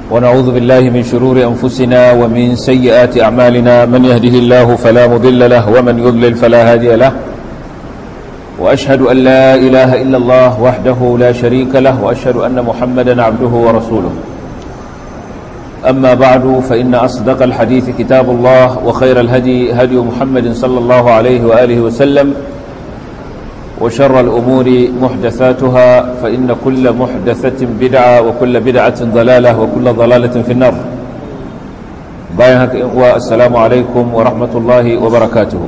ونعوذ بالله من شرور أنفسنا ومن سيئات أعمالنا من يهده الله فلا مضل له ومن يضلل فلا هادي له وأشهد أن لا إله إلا الله وحده لا شريك له وأشهد أن محمدا عبده ورسوله أما بعد فإن أصدق الحديث كتاب الله وخير الهدي هدي محمد صلى الله عليه وآله وسلم وشر الأمور محدثاتها فإن كل محدثة بدعة وكل بدعة ضلالة وكل ضلالة في النار بايهك إخوة السلام عليكم ورحمة الله وبركاته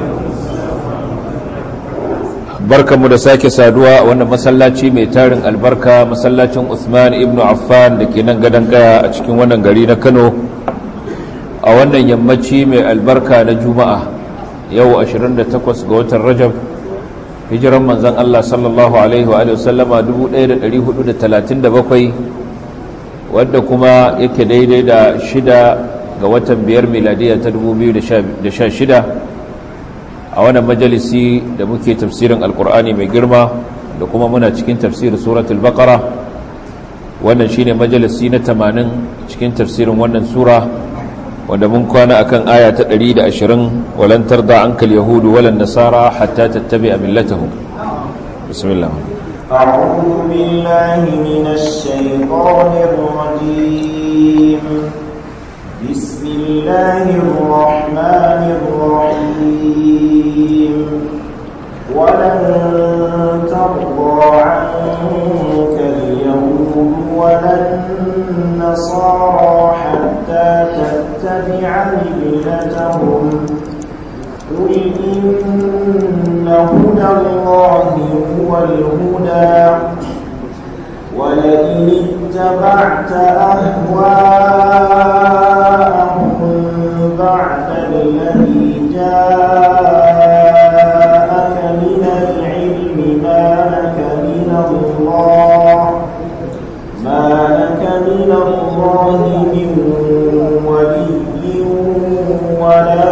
barkanmu da sake saduwa wannan masallaci mai tarin albarka masallacin Uthman ibn Affan da ke nan gadon kaya a cikin wannan gari na Kano a wannan yammaci mai albarka na Juma'a yau 28 ga watan Rajab hijiran manzon Allah sallallahu alaihi wa sallama 1437 wadda kuma yake daidai da shida ga watan biyar miladiya ta 2016 a wannan majalisi da muke tafsirin alkur'ani mai girma da kuma muna cikin tafsirin suratul baqara wannan shine majalisi na 80 cikin tafsirin wannan sura wanda mun kwana akan aya ta 120 walan tarda ankal yahudu walan nasara hatta tattabi'a millatahum bismillah أعوذ بالله من الشيطان الرجيم بسم الله الرحمن الرحيم ولن ترضى عنك اليهود ولا النصارى حتى تتبع ملتهم قل إن هدى الله هو الهدى ولئن اتبعت أهواءهم بعد الذي جاءك من العلم ما لك من الله ما لك من الله من ولي ولا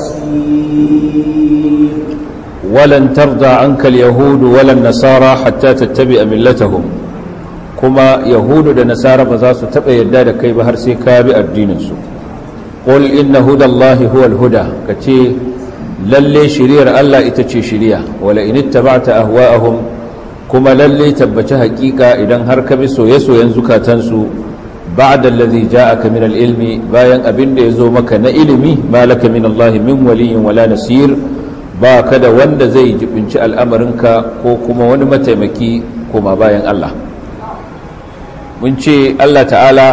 نصير ولن ترضى عنك اليهود ولا النصارى حتى تتبع ملتهم كما يهود da nasara ba za su taɓa yadda da kai ba har sai ka bi addininsu qul inna hudallahi huwal huda kace lalle shiriyar Allah ita ce shiriya wala in ittaba'ta ahwa'ahum kuma lalle tabbaci haƙiƙa idan har ka bi soye-soyen zukatansu ba'da allazi ja'aka min al-ilmi bayan abin da yazo maka na ilimi malaka min Allah min waliyyin wala nasir ba ka da wanda zai jibinci al'amarinka ko kuma wani mataimaki kuma bayan Allah mun ce Allah ta'ala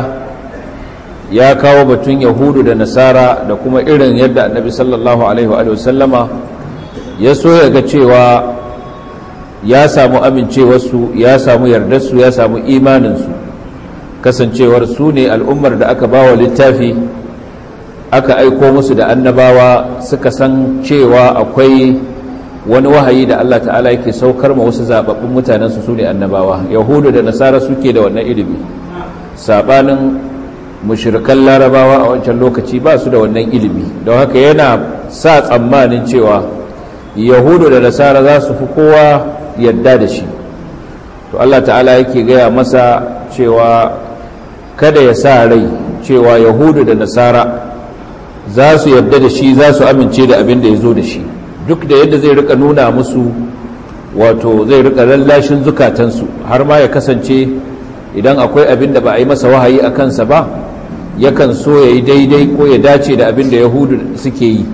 ya kawo batun yahudu da nasara da kuma irin yadda annabi sallallahu alaihi wa sallama ya so ya ga cewa ya samu amincewarsu ya samu yardarsu ya samu imaninsu kasancewar su ne al'ummar da aka bawa littafi aka aiko musu da annabawa suka san cewa akwai wani wahayi da Allah ta'ala yake saukar ma wasu zababbun mutanensu su ne annabawa yahudu da nasara suke da wannan ilimi sabanin mushrikan larabawa a wancan lokaci ba su da wannan ilimi don haka yana sa tsammanin cewa yahudu da nasara za su fi kowa yadda da shi to Allah ta'ala yake gaya masa cewa kada ya sa rai cewa yahudu da nasara za su yarda da shi za su amince da abin da ya zo da shi duk da yadda zai rika nuna musu wato zai rika lallashin zukatansu har ma ya kasance idan akwai abin da ba a yi masa wahayi a kansa ba yakan so ya yi daidai ko ya dace da abin da yahudu suke yi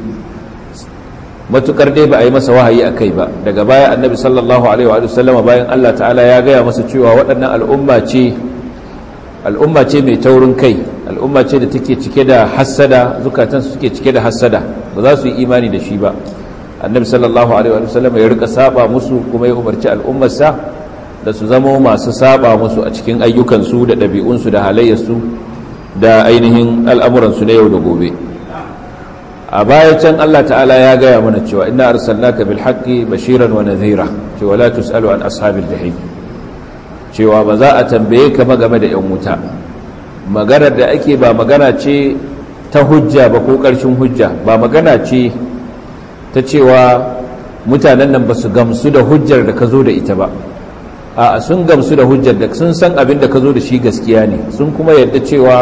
matukar dai ba a yi masa wahayi a kai ba daga baya annabi sallallahu alaihi wa sallama bayan allah ta'ala ya gaya masa cewa waɗannan al'umma ce al'umma ce mai taurin kai al'umma ce da take cike da hassada zukatansu suke cike da hassada ba za su yi imani da shi ba annabi sallallahu alaihi wa sallam ya rika saba musu kuma ya umarci al'ummarsa da su zama masu saba musu a cikin ayyukansu da ɗabi'unsu da halayyarsu da ainihin al'amuransu na yau da gobe a baya can Allah ta'ala ya gaya mana cewa inna arsalnaka bil haqqi bashiran wa nadhira cewa la tusalu an ashabil jahim cewa ba za a tambaye ka game da 'yan wuta maganar da ake ba magana ce ta hujja ba ko ƙarshen hujja ba magana ce ta cewa mutanen nan ba su gamsu da hujjar da ka zo da ita ba a sun gamsu da hujjar da sun san abin da ka zo da shi gaskiya ne sun kuma yadda cewa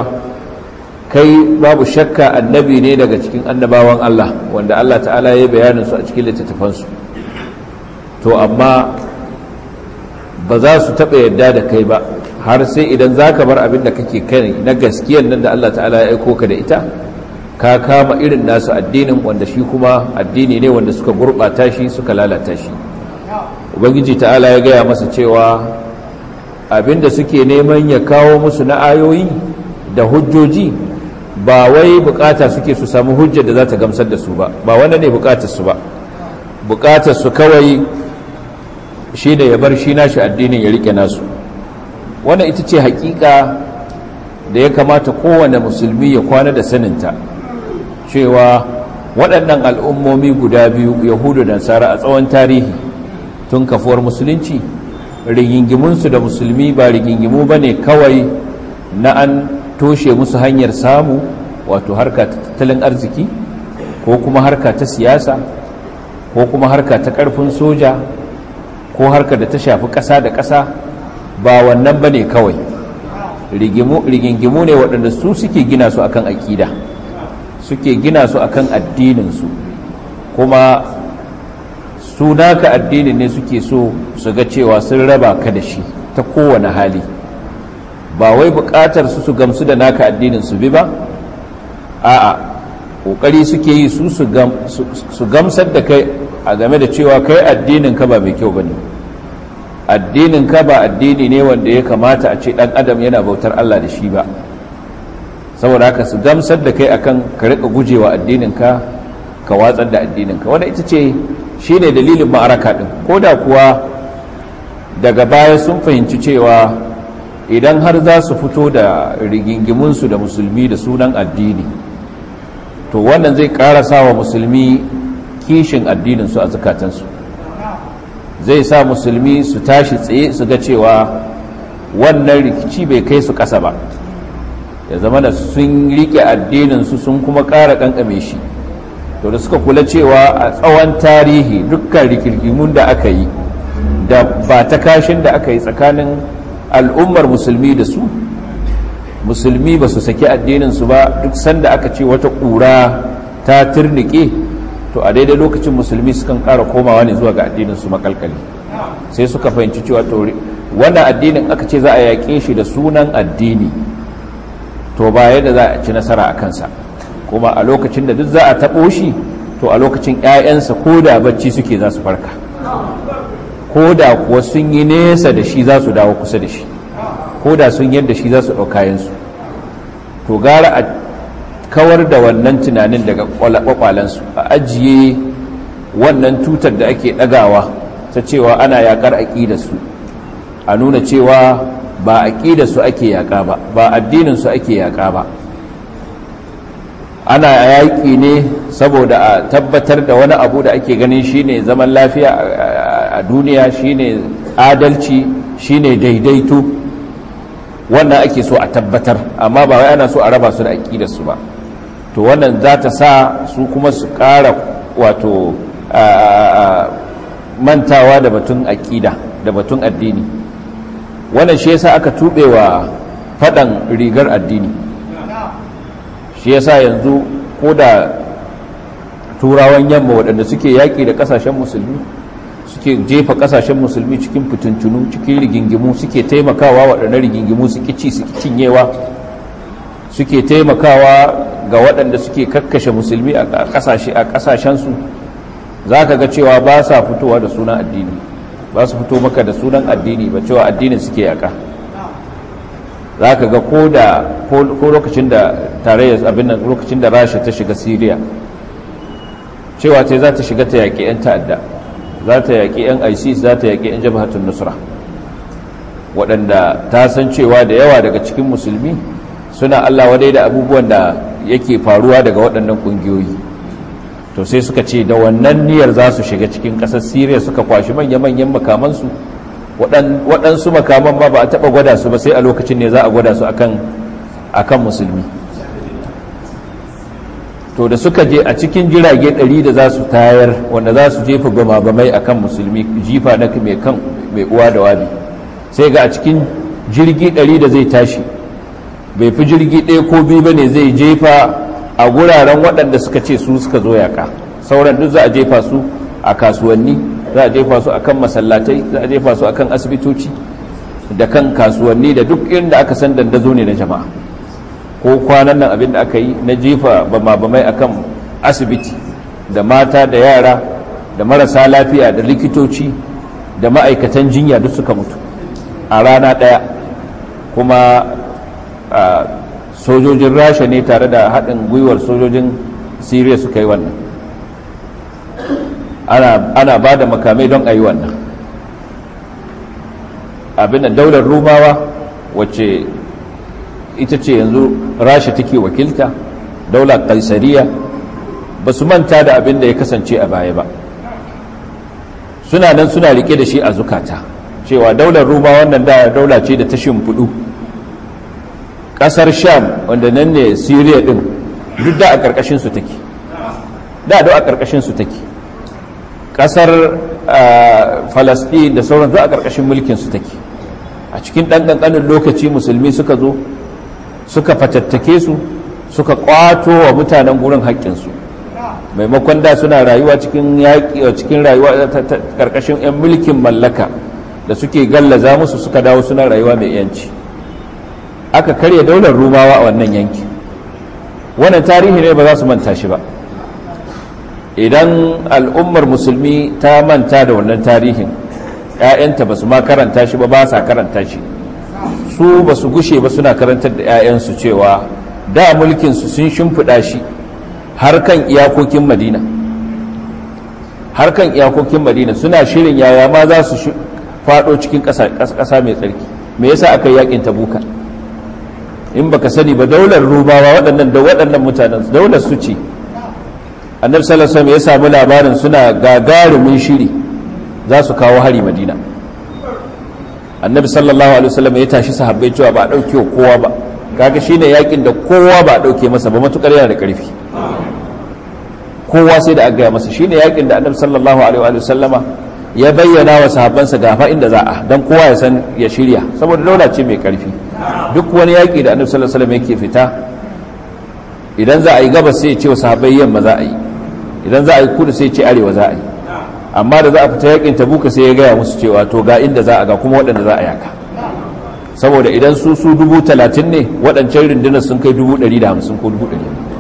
kai babu shakka annabi ne daga cikin annabawan Allah wanda Allah ta'ala ya bayanin su a cikin littattafansu to amma ba za su taɓa yadda da kai ba har sai idan za ka bar abin da kake kai na gaskiyan nan da Allah ta'ala ya aiko ka da ita ka kama irin nasu addinin wanda shi kuma addini ne wanda suka gurɓata shi suka lalata shi ubangiji ta'ala ya gaya masa cewa abin da suke neman ya kawo musu na ayoyi da hujjoji ba wai bukata suke su samu hujjar da za ta gamsar da su ba ba wanda ne bukatar su ba bukatar su kawai shi da ya bar shi nashi addinin ya rike nasu wannan ita ce hakika da ya kamata kowane musulmi ya kwana da saninta cewa waɗannan al'ummomi guda biyu yahudu da nasara a tsawon tarihi tun kafuwar musulunci rigingimunsu da musulmi ba rigingimu ba ne kawai na an toshe musu hanyar samu wato harka ta tattalin arziki ko kuma harka ta siyasa ko kuma harka ta ƙarfin soja ko harka da ta shafi ƙasa da ƙasa ba wannan ba ne kawai rigingimu ne waɗanda su suke gina su akan aƙida suke gina su akan addininsu kuma su naka addinin ne suke so su ga cewa sun raba ka da shi ta kowane hali ba wai buƙatar su su gamsu da naka addinin su bi ba a'a ƙoƙari suke yi su su gamsar da kai a game da cewa kai addinin ka ba mai kyau ba ne addinin ka ba addini ne wanda ya kamata a ce dan adam yana bautar Allah da shi ba saboda haka su gamsar da kai akan ka rika gujewa addinin ka ka watsar da addinin ka wanda ita ce shine dalilin ma'araka din koda kuwa daga baya sun fahimci cewa idan har za su fito da rigingimun su da musulmi da sunan addini to wannan zai karasa wa musulmi kishin addinin su a zakatansu zai sa musulmi su tashi tsaye su ga cewa wannan rikici bai kai su ƙasa ba ya zama da sun rike addininsu sun kuma ƙara ƙanƙame shi to da suka kula cewa a tsawon tarihi dukkan rikirkimun da aka yi da ba ta kashin da aka yi tsakanin al'ummar musulmi da su musulmi ba su saki addininsu ba duk sanda aka ce wata ƙura ta turnike to a daidai lokacin musulmi sukan ƙara komawa ne zuwa ga addininsu makalkali sai suka fahimci cewa to wannan addinin aka ce za a yaƙe shi da sunan addini to ba yadda za a ci nasara a kansa kuma a lokacin da duk za a taɓo shi to a lokacin 'ya'yansa ko da bacci suke za su farka ko da kuwa sun yi nesa da shi za su dawo kusa da shi ko da sun yadda shi za su ɗaukayensu to gara a kawar da wannan tunanin daga kwakwalensu a ajiye wannan tutar da ake ɗagawa ta cewa ana yaƙar aƙidarsu a nuna cewa ba aƙidarsu ake yaƙa ba ba addininsu ake yaƙa ba ana yaƙi ne saboda a tabbatar da wani abu da ake ganin shine zaman lafiya a duniya shine adalci shine daidaito wannan ake so a tabbatar amma ba wai ana so a raba su da aƙidarsu ba to wannan za ta sa su kuma su ƙara wato mantawa da batun aƙida da batun addini wannan shi yasa aka tuɓe wa faɗan rigar addini shi yasa yanzu ko da turawan yamma waɗanda suke yaƙi da ƙasashen musulmi suke jefa ƙasashen musulmi cikin fitintunu cikin rigingimu suke taimakawa waɗanda rigingimu su ci su cinyewa suke taimakawa ga waɗanda suke kakkashe musulmi a ƙasashensu za ka ga cewa ba sa fitowa da sunan addini ba su fito maka da sunan addini ba cewa addinin suke yaƙa za ka ga ko lokacin da tarayyar abin nan lokacin da rasha ta shiga siriya cewa ce za ta shiga ta yaƙi 'yan ta'adda za ta yaƙi 'yan isis za ta yaƙi 'yan jabhatun nusra waɗanda ta san cewa da yawa daga cikin musulmi suna allah wadai da abubuwan da yake faruwa daga waɗannan ƙungiyoyi to sai suka ce da wannan niyyar za su shiga cikin ƙasar siriya suka kwashi manya-manyan makamansu waɗansu makaman ma ba a taɓa gwada su ba sai a lokacin ne za a gwada su akan musulmi to da suka je a cikin jirage ɗari da za su tayar wanda za su jefa bama-bamai a kan musulmi jifa na mai kan mai uwa da wabi sai ga a cikin jirgi ɗari da zai tashi bai fi jirgi ɗaya ko biyu ba ne zai jefa a guraren waɗanda suka ce su suka zo yaƙa sauran duk za a jefa su a kasuwanni za a jefa su a kan masallatai za a jefa su a kan asibitoci da kan kasuwanni da duk inda aka san dandazo ne na jama'a ko kwanan nan abin da aka yi na jefa bama-bamai a kan asibiti da mata da yara da marasa lafiya da likitoci da ma'aikatan jinya duk suka mutu a rana ɗaya kuma sojojin rasha ne tare da haɗin gwiwar sojojin siriya suka yi wannan ana ba da makamai don a yi wannan abin da daular rumawa wacce ita ce yanzu rasha take wakilta daular kaisariya ba su manta da abin da ya kasance a baya ba suna nan suna rike da shi a zukata cewa daular ruma wannan da daula ce da ta shimfiɗu ƙasar sham wanda nan ne siriya ɗin duk da a ƙarƙashinsu take da da a ƙarƙashinsu take ƙasar falasɗin da sauran duk a ƙarƙashin mulkinsu take a cikin ɗan ƙanƙanin lokaci musulmi suka zo suka fatattake su suka ƙwato wa mutanen gurin haƙƙinsu maimakon da suna rayuwa cikin yaƙi cikin rayuwa ƙarƙashin 'yan mulkin mallaka da suke gallaza musu suka dawo suna rayuwa mai yanci aka karya daular rumawa a wannan yanki wannan tarihi ne ba za su manta shi ba idan al'ummar musulmi ta manta da wannan tarihin 'ya'yanta ba su ma karanta shi ba ba sa karanta shi su ba su gushe ba suna karantar da 'ya'yansu cewa da mulkinsu sun shimfiɗa shi har kan iyakokin madina har kan iyakokin madina suna shirin yaya ma za su faɗo cikin ƙasa mai tsarki me yasa aka yi yakin tabuka in baka sani ba daular rubawa waɗannan da waɗannan mutanen daular su ce annabi sallallahu alaihi ya samu labarin suna gagarumin shiri za su kawo hari madina annabi sallallahu alaihi wasallam ya tashi sahabbai cewa ba a dauke kowa ba kaga shine yakin da kowa ba a dauke masa ba matukar yana da karfi kowa sai da aka gaya masa shine yakin da annabi sallallahu alaihi wasallama ya bayyana wa sahabbansa gafa inda za a dan kowa ya san ya shirya saboda daula ce mai karfi duk wani yaki da annabi sallallahu alaihi wasallam yake fita idan za a yi gabas sai ya ce wa sahabbai yamma za a yi idan za a yi kudu sai ya ce arewa za a yi amma da za a fita yakin tabuka sai ya gaya musu cewa to ga inda za a ga kuma waɗanda za a yaka saboda idan su su dubu talatin ne waɗancan rundunar sun kai dubu ɗari da hamsin ko dubu ɗari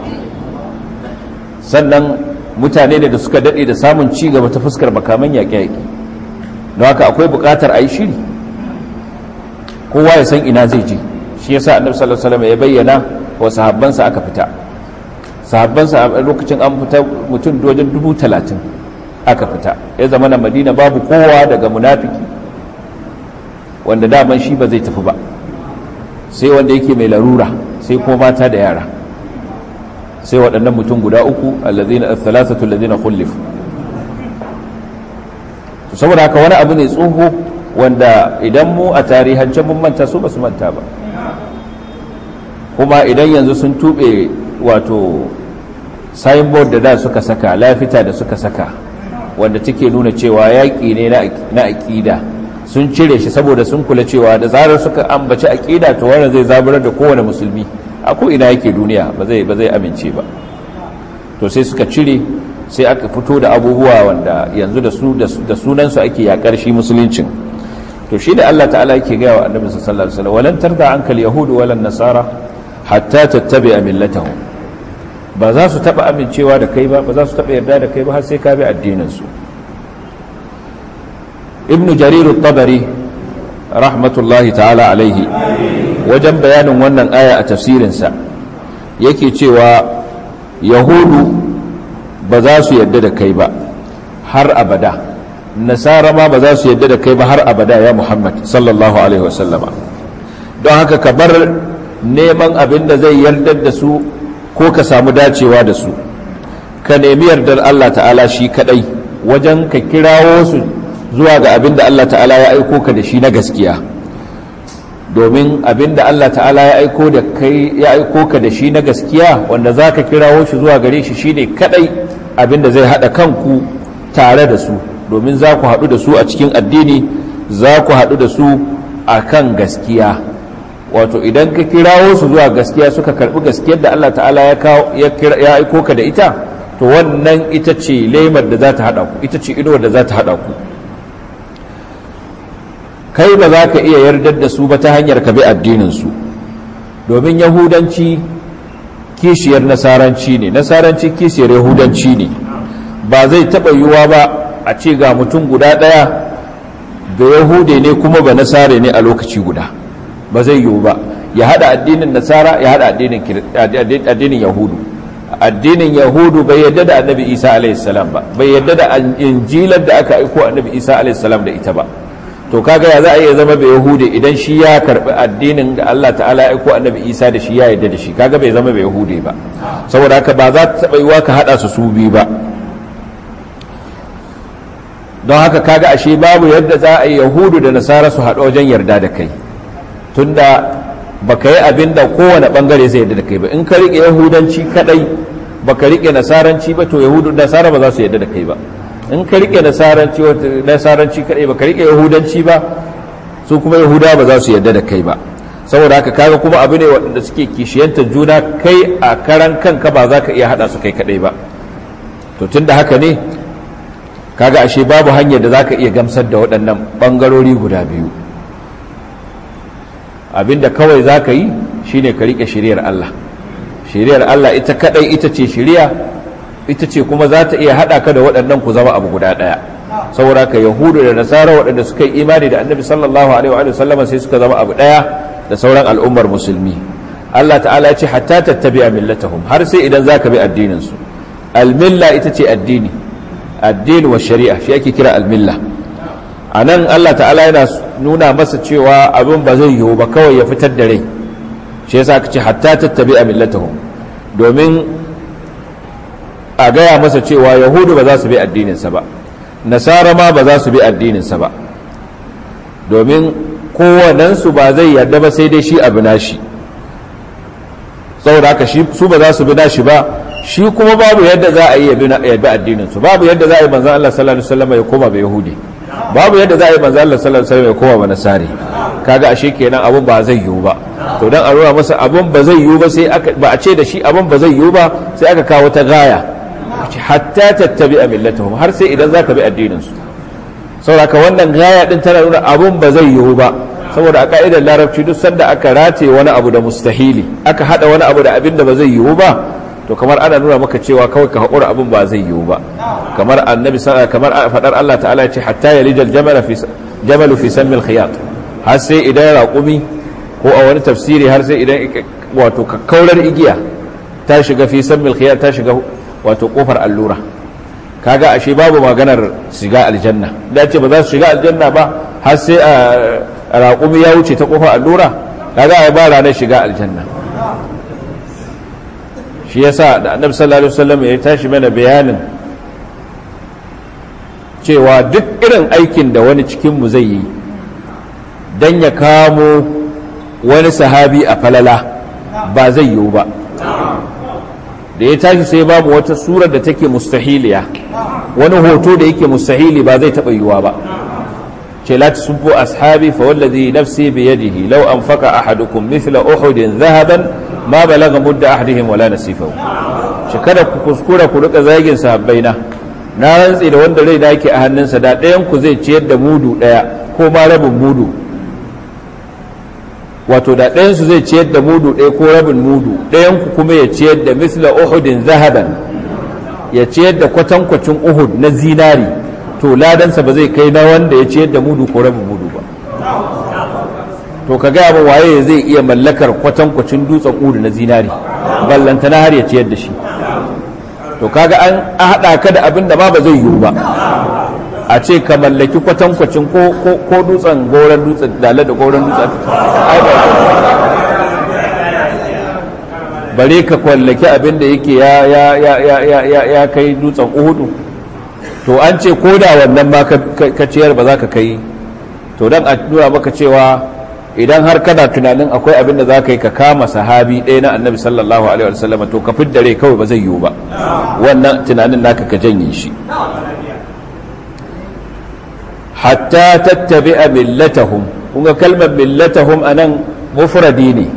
sannan mutane da suka daɗe da samun ci gaba ta fuskar makaman yaƙe-yaƙe don haka akwai buƙatar a yi shiri kowa ya san ina zai je shi yasa annabi sallallahu alaihi wasallam ya bayyana wa sahabbansa aka fita sahabbansa a lokacin an fita mutum wajen dubu talatin aka fita ya zama na madina babu kowa daga munafiki wanda daman shi ba zai tafi ba sai wanda yake mai larura sai kuma mata da yara sai waɗannan mutum guda uku allazina thalathatu allazina khulifu saboda haka wani abu ne tsoho wanda idan mu a tarihance mun manta su ba su manta ba kuma idan yanzu sun tube wato signboard da da suka saka lafita da suka saka wanda take nuna cewa yaƙi ne na aƙida sun cire shi saboda sun kula cewa da zarar suka ambaci aƙida to wannan zai zaburar da kowane musulmi a ko ina yake duniya ba zai ba zai amince ba to sai suka cire sai aka fito da abubuwa wanda yanzu da su da sunan su ake yakar shi musuluncin to shi da Allah ta'ala yake ga wa annabi sallallahu alaihi wasallam walan tarda anka al-yahud walan nasara hatta tattabi'a millatahum ba za su taba amincewa da kai ba ba za su taba yarda da kai ba har sai ka bi addinin su ibnu jarir at-tabari rahmatullahi ta'ala alaihi wajen bayanin wannan aya a tafsirinsa yake cewa yahudu ba za su yadda da kai ba har abada nasara ma ba za su yadda da kai ba har abada ya muhammad sallallahu alaihi wasallama don haka ka bar neman abin da zai yardar da su ko ka samu dacewa da su ka nemi yardar allah ta'ala shi kadai wajen ka kirawo su zuwa ga abin da allah ta'ala ya aiko ka da shi na gaskiya domin abinda Allah ta'ala ya aiko da kai ya aiko ka da shi na gaskiya wanda zaka kirawo shi zuwa gare shi shine kadai abinda zai hada kanku tare da su domin za ku haɗu da su a cikin addini za ku haɗu da su akan gaskiya wato idan ka kirawo su zuwa gaskiya suka karbi gaskiyar da Allah ta'ala ya kawo ya aiko ka da ita to wannan ita ce lemar da za ta hada ku ita ce inuwar da za ta hada ku kai ba za ka iya yardar da su ba ta hanyar ka bi addinin su domin yahudanci kishiyar nasaranci ne nasaranci kishiyar yahudanci ne ba zai taɓa yiwuwa ba a ce ga mutum guda ɗaya da yahude ne kuma ba nasare ne a lokaci guda ba zai yiwu ba ya haɗa addinin nasara ya haɗa addinin yahudu addinin yahudu bai yadda da annabi isa alaihissalam ba bai yadda da injilar da aka aiko annabi isa alaihissalam da ita ba to kaga ya za a iya zama bai yahude idan shi ya karbi addinin da Allah ta'ala ya aiko annabi isa da shi ya yadda da shi kaga bai zama bai yahude ba saboda haka ba za ta taɓa yiwa ka haɗa su su biyu ba don haka kaga ashe babu yadda za a yi yahudu da nasara su haɗu wajen yarda da kai tunda baka yi abin da kowane bangare zai yarda da kai ba in ka riƙe yahudanci kadai baka riƙe nasaranci ba to yahudu da nasara ba za su yarda da kai ba in ka riƙe nasaranci nasaranci kadai baka riƙe yahudanci ba su kuma yahuda ba za su yarda da kai ba saboda haka kaga kuma abu ne waɗanda suke kishiyantar juna kai a karan kanka ba za ka iya haɗa su kai kadai ba to tunda haka ne kaga ashe babu hanyar da za ka iya gamsar da waɗannan ɓangarori guda biyu abinda kawai za ka yi shine ka riƙe shiriyar Allah shiriyar Allah ita kaɗai ita ce shiriya ita ce kuma za ta iya haɗa ka da waɗannan ku zama abu guda ɗaya saboda ka yahudu da nasara waɗanda suka yi imani da annabi sallallahu alaihi wa sallama sai suka zama abu ɗaya da sauran al'ummar musulmi Allah ta'ala ya ce hatta tattabi'a millatahum har sai idan za ka bi addinin su al-milla ita ce addini addini wa shari'a shi ake kira al-milla a nan Allah ta'ala yana nuna masa cewa abin ba zai yiwu ba kawai ya fitar da rai shi yasa aka ce hatta tattabi a millatahum domin a gaya masa cewa yahudu ba za su bi addininsa ba nasara ma ba za su bi addininsa ba domin kowanensu ba zai yarda ba sai dai shi abu nashi saboda haka su ba za su bi nashi ba shi kuma babu yadda za a yi ya bi addininsu babu yadda za a yi manzan Allah sallallahu alaihi wasallam ya koma ba yahudi babu yadda za a yi manzo Allah sallallahu alaihi wasallam ya koma ba nasari kaga ashe kenan abun ba zai yiwu ba to dan a nuna masa abun ba zai yiwu ba sai aka ba a ce da shi abun ba zai yiwu ba sai aka kawo ta gaya hatta tattabi'a millatahum har sai idan zaka bi addinin su saboda wannan gaya din tana nuna abun ba zai yiwu ba saboda a ka'idar larabci duk sanda aka rataye wani abu da mustahili aka hada wani abu da abin da ba zai yiwu ba to kamar ana nuna maka cewa kawai ka haƙura abin ba zai yiwu ba kamar annabi kamar faɗar Allah ta'ala ya ce hatta ya lijal jamalu fi sammil khiyat har sai idan raƙumi ko a wani tafsiri har sai idan wato kakkaurar igiya ta shiga fi sammil khiyat ta shiga wato kofar allura kaga ashe babu maganar shiga aljanna da ce ba za su shiga aljanna ba har sai a raƙumi ya wuce ta kofar allura kaga ba ranar shiga aljanna shi yasa da annabi sallallahu alaihi wasallam ya tashi mana bayanin cewa duk irin aikin da wani cikin mu zai yi dan ya kamo wani sahabi a falala ba zai yiwu ba da ya tashi sai babu wata surar da take mustahiliya wani hoto da yake mustahili ba zai taɓa yiwuwa ba ce la tasubbu ashabi fa wallazi nafsi bi yadihi law anfaqa ahadukum mithla uhudin dhahaban ma balaga mudda ahadihim wala nasifahu shi kada ku kuskura ku rika zagin sahabbaina na rantsi da wanda rai da yake a hannunsa da ɗayan ku zai ciyar da mudu ɗaya ko ma rabin mudu wato da ɗayan su zai ciyar da mudu ɗaya ko rabin mudu ɗayan ku kuma ya ciyar da misla uhudin zahaban ya ciyar da kwatankwacin uhud na zinari to ladansa ba zai kai na wanda ya ciyar da mudu ko rabin mudu ba to ka gaya min waye zai iya mallakar kwatankwacin dutsen udu na zinari ballanta na har ya ciyar da shi to kaga an haɗa ka da abin da ma ba zai yiwu ba a ce ka mallaki kwatankwacin ko dutsen goron dutsen dale da goron dutsen bare ka kwallaki abin da yake ya kai dutsen uhudu to an ce ko da wannan ma ka ciyar ba za ka kai to don a nuna maka cewa idan har kana tunanin akwai abin da za ka yi ka kama sahabi ɗaya na annabi sallallahu alaihi wasallam to ka fidda rai kawai ba zai yiwu ba wannan tunanin naka ka janye shi hatta tattabi'a millatahum kunga kalmar millatahum anan mufradi ne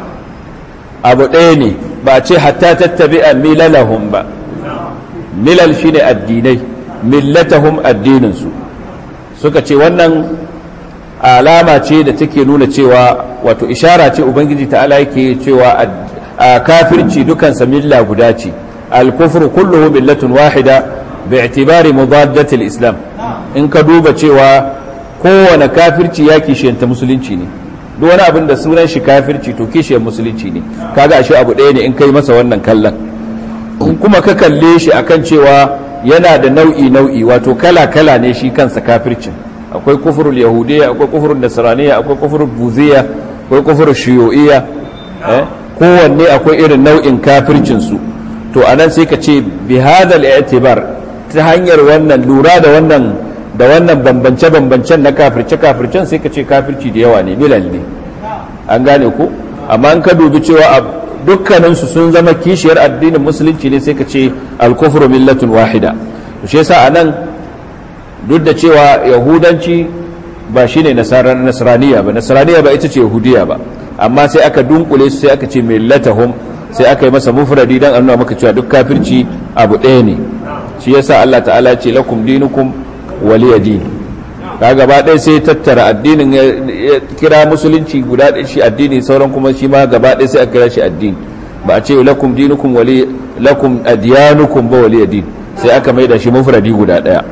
abu ɗaya ne ba ce hatta tattabi'a milalahum ba milal shine addinai millatahum addininsu suka ce wannan alama ce da take nuna cewa wato ishara ce ubangiji ta'ala yake cewa a kafirci dukansa milla guda ce al-kufru kulluhu millatun wahida bi'tibari mudaddati al-islam in ka duba cewa kowane kafirci ya kishiyanta musulunci ne duk wani abin da sunan shi kafirci to kishiyar musulunci ne kaga ashe abu ɗaya ne in kai masa wannan kallon in kuma ka kalle shi akan cewa yana da nau'i nau'i wato kala kala ne shi kansa kafircin akwai kufurul yahudiyya akwai kufurul nasraniyya akwai kufurul buziyya akwai kufurul shuyu'iyya eh kowanne akwai irin nau'in kafircin su to anan sai ka ce bi hadal i'tibar ta hanyar wannan lura da wannan da wannan bambance bambancen na kafirce kafircen sai ka ce kafirci da yawa ne milal ne an gane ko amma an ka dubi cewa dukkaninsu sun zama kishiyar addinin musulunci ne sai ka ce al-kufru millatun wahida to shi yasa anan duk da cewa yahudanci ba shine nasarar nasraniya ba nasraniya ba ita ce yahudiya ba amma sai aka dunkule su sai aka ce millatahum sai aka yi masa mufradi dan annuna maka cewa duk kafirci abu ɗaya ne shi yasa Allah ta'ala ya ce lakum dinukum waliya din ka gaba ɗaya sai tattara addinin ya kira musulunci guda ɗaya shi addini sauran kuma shi ma gaba ɗaya sai aka kira shi addini ba a ce lakum dinukum wali lakum adyanukum ba waliya din sai aka maida shi mufradi guda ɗaya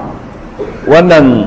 wannan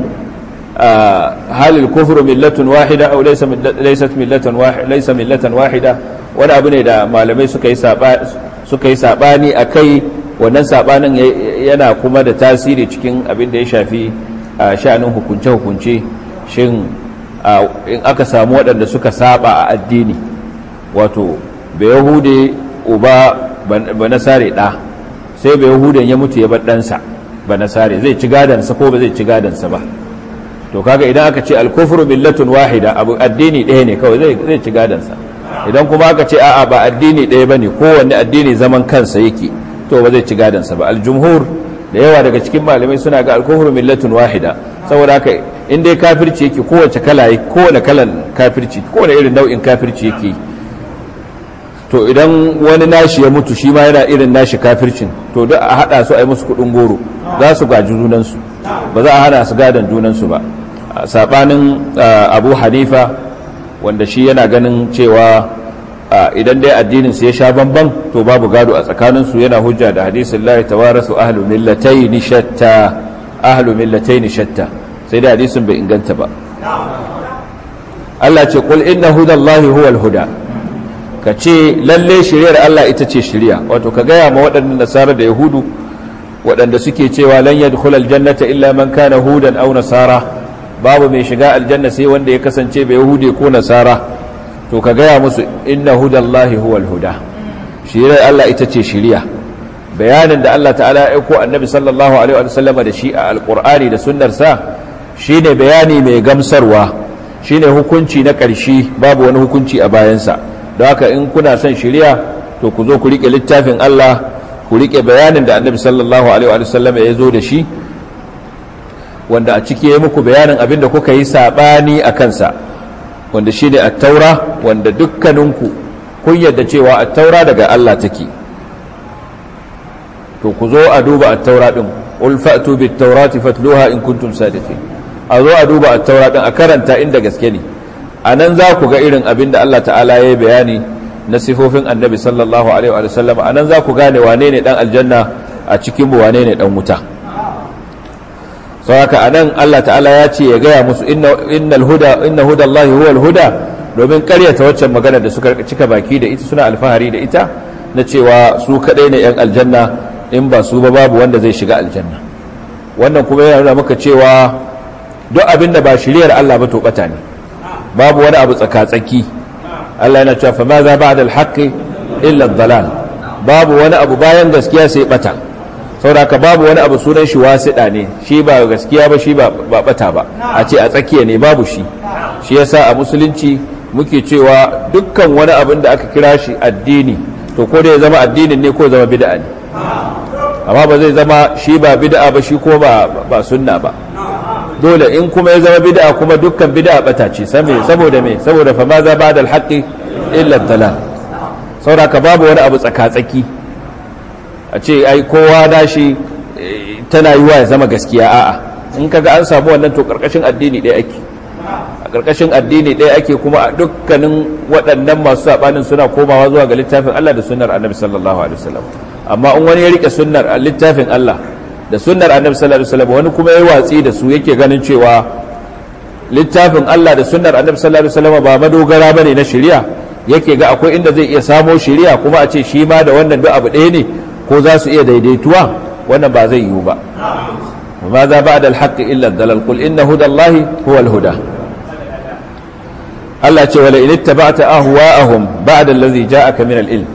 halil kufru millatun wahida aw laysa laysat millatan wahida laysa millatan wahida wani abu ne da malamai suka yi suka yi sabani akai wannan sabanin yana kuma da tasiri cikin abin da ya shafi sha'anin hukunce hukunce shin in aka samu waɗanda suka saba a addini wato bai yahude uba ba nasare ɗa sai bai yahudan ya mutu ya bar ɗansa ba nasare zai ci gadansa ko ba zai ci gadansa ba to kaga idan aka ce alkufru millatun wahida abu addini ɗaya ne kawai zai zai ci gadansa idan kuma aka ce a'a ba addini ɗaya bane kowanne addini zaman kansa yake to ba zai ci gadansa ba aljumhur da yawa daga cikin malamai suna ga alkufru millatun wahida saboda haka in dai kafirci yake kowace kala kowane kalan kafirci kowane irin nau'in kafirci yake to idan wani nashi ya mutu shi ma yana irin nashi kafircin to duk a hada su a yi musu kudin goro za su gaji junansu ba za a hana su gadon junansu ba sabanin abu hanifa wanda shi yana ganin cewa idan dai addinin su ya sha bamban to babu gado a tsakaninsu yana hujja da hadisin la tawarasu ahlu millatayn shatta ahlu millatayn shatta sai dai hadisin bai inganta ba Allah ce qul inna hudallahi huwal huda ka ce lalle shiriyar Allah ita ce shiriya wato ka gaya ma waɗannan nasara da yahudu waɗanda suke cewa lan yadkhul aljannata illa man kana hudan aw nasara babu mai shiga aljanna sai wanda ya kasance bai yahude ko nasara to ka gaya musu inna hudallahi huwal huda shiriyar Allah ita ce shiriya bayanin da Allah ta'ala ya aiko annabi sallallahu alaihi wa sallama da shi a alqur'ani da sunnar sa shine bayani mai gamsarwa shine hukunci na ƙarshe babu wani hukunci a bayansa don haka in kuna son shiriya to ku zo ku rike littafin Allah ku rike bayanin da annabi sallallahu alaihi wa sallam ya zo da shi wanda a ciki ya muku bayanin abin da kuka yi sabani a kansa wanda shi ne attaura wanda dukkaninku kun yadda cewa attaura daga Allah take to ku zo a duba attaura din qul fa'tu bit tawrati fatluha in kuntum sadiqin a zo a duba attaura din a karanta inda gaske ne a nan za ku ga irin abin da Allah ta'ala ya yi bayani na sifofin annabi sallallahu alaihi wa sallam a nan za ku gane wane ne dan aljanna a cikin mu wane ne dan wuta sau haka a nan Allah ta'ala ya ce ya gaya musu innal huda inna hudallahi huwal huda domin karyata waccan magana da suka cika baki da ita suna alfahari da ita na cewa su kadai ne yan aljanna in ba su ba babu wanda zai shiga aljanna wannan kuma yana nuna maka cewa duk abin da ba shiriyar Allah ba to bata ne babu wani abu tsaka-tsaki Allah yana cewa fama za ba da alhaƙi illa dalal babu wani abu bayan gaskiya sai bata sauraka babu wani abu sunan shi wasiɗa ne shi ba gaskiya ba shi ba bata ba a ce a tsakiya ne babu shi shi yasa a musulunci muke cewa dukkan wani abin da aka kira shi addini to ko da ya zama addinin ne ko zama bid'a ne amma ba zai zama shi ba bid'a ba shi ko ba ba sunna ba dole in kuma ya zama bid'a kuma dukkan bid'a bata ce saboda me saboda fa ma za ba da alhaqi illa dalal saboda ka babu wani abu tsaka-tsaki a ce ai kowa dashi tana yiwa ya zama gaskiya a'a in kaga an samu wannan to karkashin addini ɗaya ake a karkashin addini ɗaya ake kuma a dukkanin waɗannan masu saɓanin suna komawa zuwa ga littafin Allah da sunnar annabi sallallahu alaihi wasallam amma in wani ya rike sunnar littafin Allah da sunnar annabi sallallahu alaihi wasallam wani kuma ya watsi da su yake ganin cewa littafin Allah da sunnar annabi sallallahu alaihi wasallam ba madogara bane na shari'a yake ga akwai inda zai iya samo shari'a kuma a ce shi ma da wannan duk abu ɗaya ne ko za su iya daidaituwa wannan ba zai yiwu ba ماذا بعد الحق إلا الدلال قل إن هدى الله هو الهدى الله تعالى ولئن اتبعت أهواءهم بعد الذي جاءك من العلم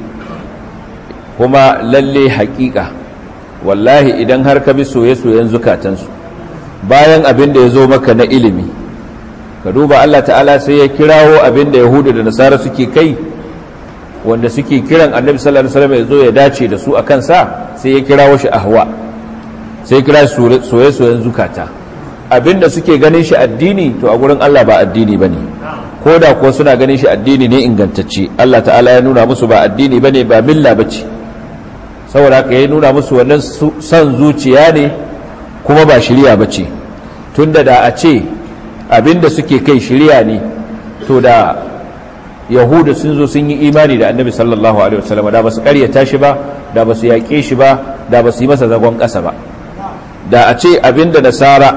هما للي حقيقة والله إذن هرك بسوية سوية زكاة bayan abin da ya zo maka na ilimi ka duba Allah ta'ala sai ya kirawo abin da yahudu da nasara suke kai wanda suke kiran annabi sallallahu alaihi wasallam ya zo ya dace da su akan sa sai ya kirawo shi ahwa sai kira soye-soyen zukata abinda suke ganin shi addini to a gurin Allah ba addini bane ko da kuwa suna ganin shi addini ne ingantacce Allah ta'ala ya nuna musu ba addini bane ba milla bace saboda haka ya nuna musu wannan son zuciya ne kuma ba shiriya bace tunda da a ce abinda suke kai shiriya ne to da yahuda sun zo sun yi imani da annabi sallallahu alaihi wasallam da ba su karyata shi ba da ba su yaƙe shi ba da ba su yi masa zagon ƙasa ba da a ce abinda nasara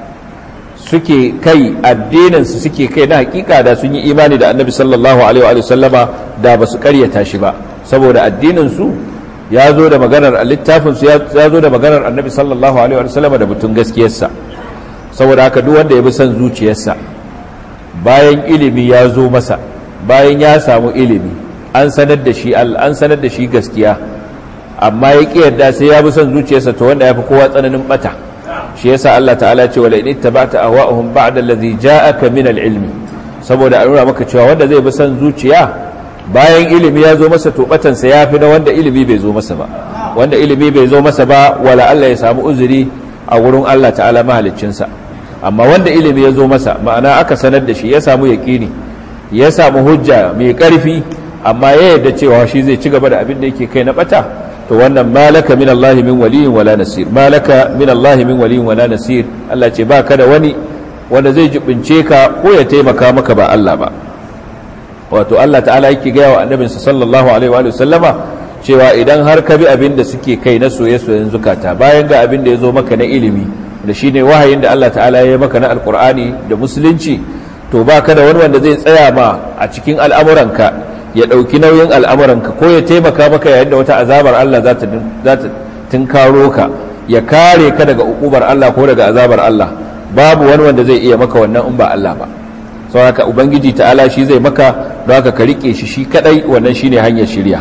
suke kai addininsu suke kai na hakika da sun yi imani da annabi sallallahu alaihi wa sallama da ba su karyata shi ba saboda addininsu ya zo da maganar littafinsu ya zo da maganar annabi sallallahu alaihi wa sallama da mutum gaskiyarsa saboda haka duk wanda ya bi son zuciyarsa bayan ilimi ya zo masa bayan ya samu ilimi an sanar da shi an sanar da shi gaskiya amma ya ƙi yarda sai ya bi son zuciyarsa to wanda ya fi kowa tsananin bata shi yasa Allah ta'ala ce wala in ittaba'ta ahwa'uhum ba'da allazi ja'aka min al-ilmi saboda an nuna maka cewa wanda zai bi son zuciya bayan ilimi ya zo masa to batan sa yafi na wanda ilimi bai zo masa ba wanda ilimi bai zo masa ba wala Allah ya samu uzuri a wurin Allah ta'ala mahaliccin sa amma wanda ilimi ya zo masa ma'ana aka sanar da shi ya samu yaqini ya samu hujja mai karfi amma ya yarda cewa shi zai ci gaba da abin da yake kai na bata to wannan malaka min Allah min waliyin wala nasir malaka min Allah min waliyin wala nasir Allah ce baka da wani wanda zai jibince ka ko ya taimaka maka ba Allah ba wato Allah ta'ala yake gaya wa annabinsa sallallahu alaihi wa sallama cewa idan har ka bi abin da suke kai na soye-soyen zukata bayan ga abin da ya zo maka na ilimi da shine wahayin da Allah ta'ala ya yi maka na alkur'ani da musulunci to baka da wani wanda zai tsaya ma a cikin al'amuranka ya ɗauki nauyin al'amuranka ko ya taimaka maka yayin da wata azabar Allah za ta tunkaro ka ya kare ka daga ukubar Allah ko daga azabar Allah babu wani wanda zai iya maka wannan in ba Allah ba sau haka ubangiji ta'ala shi zai maka don haka ka rike shi shi kadai wannan shine hanyar shirya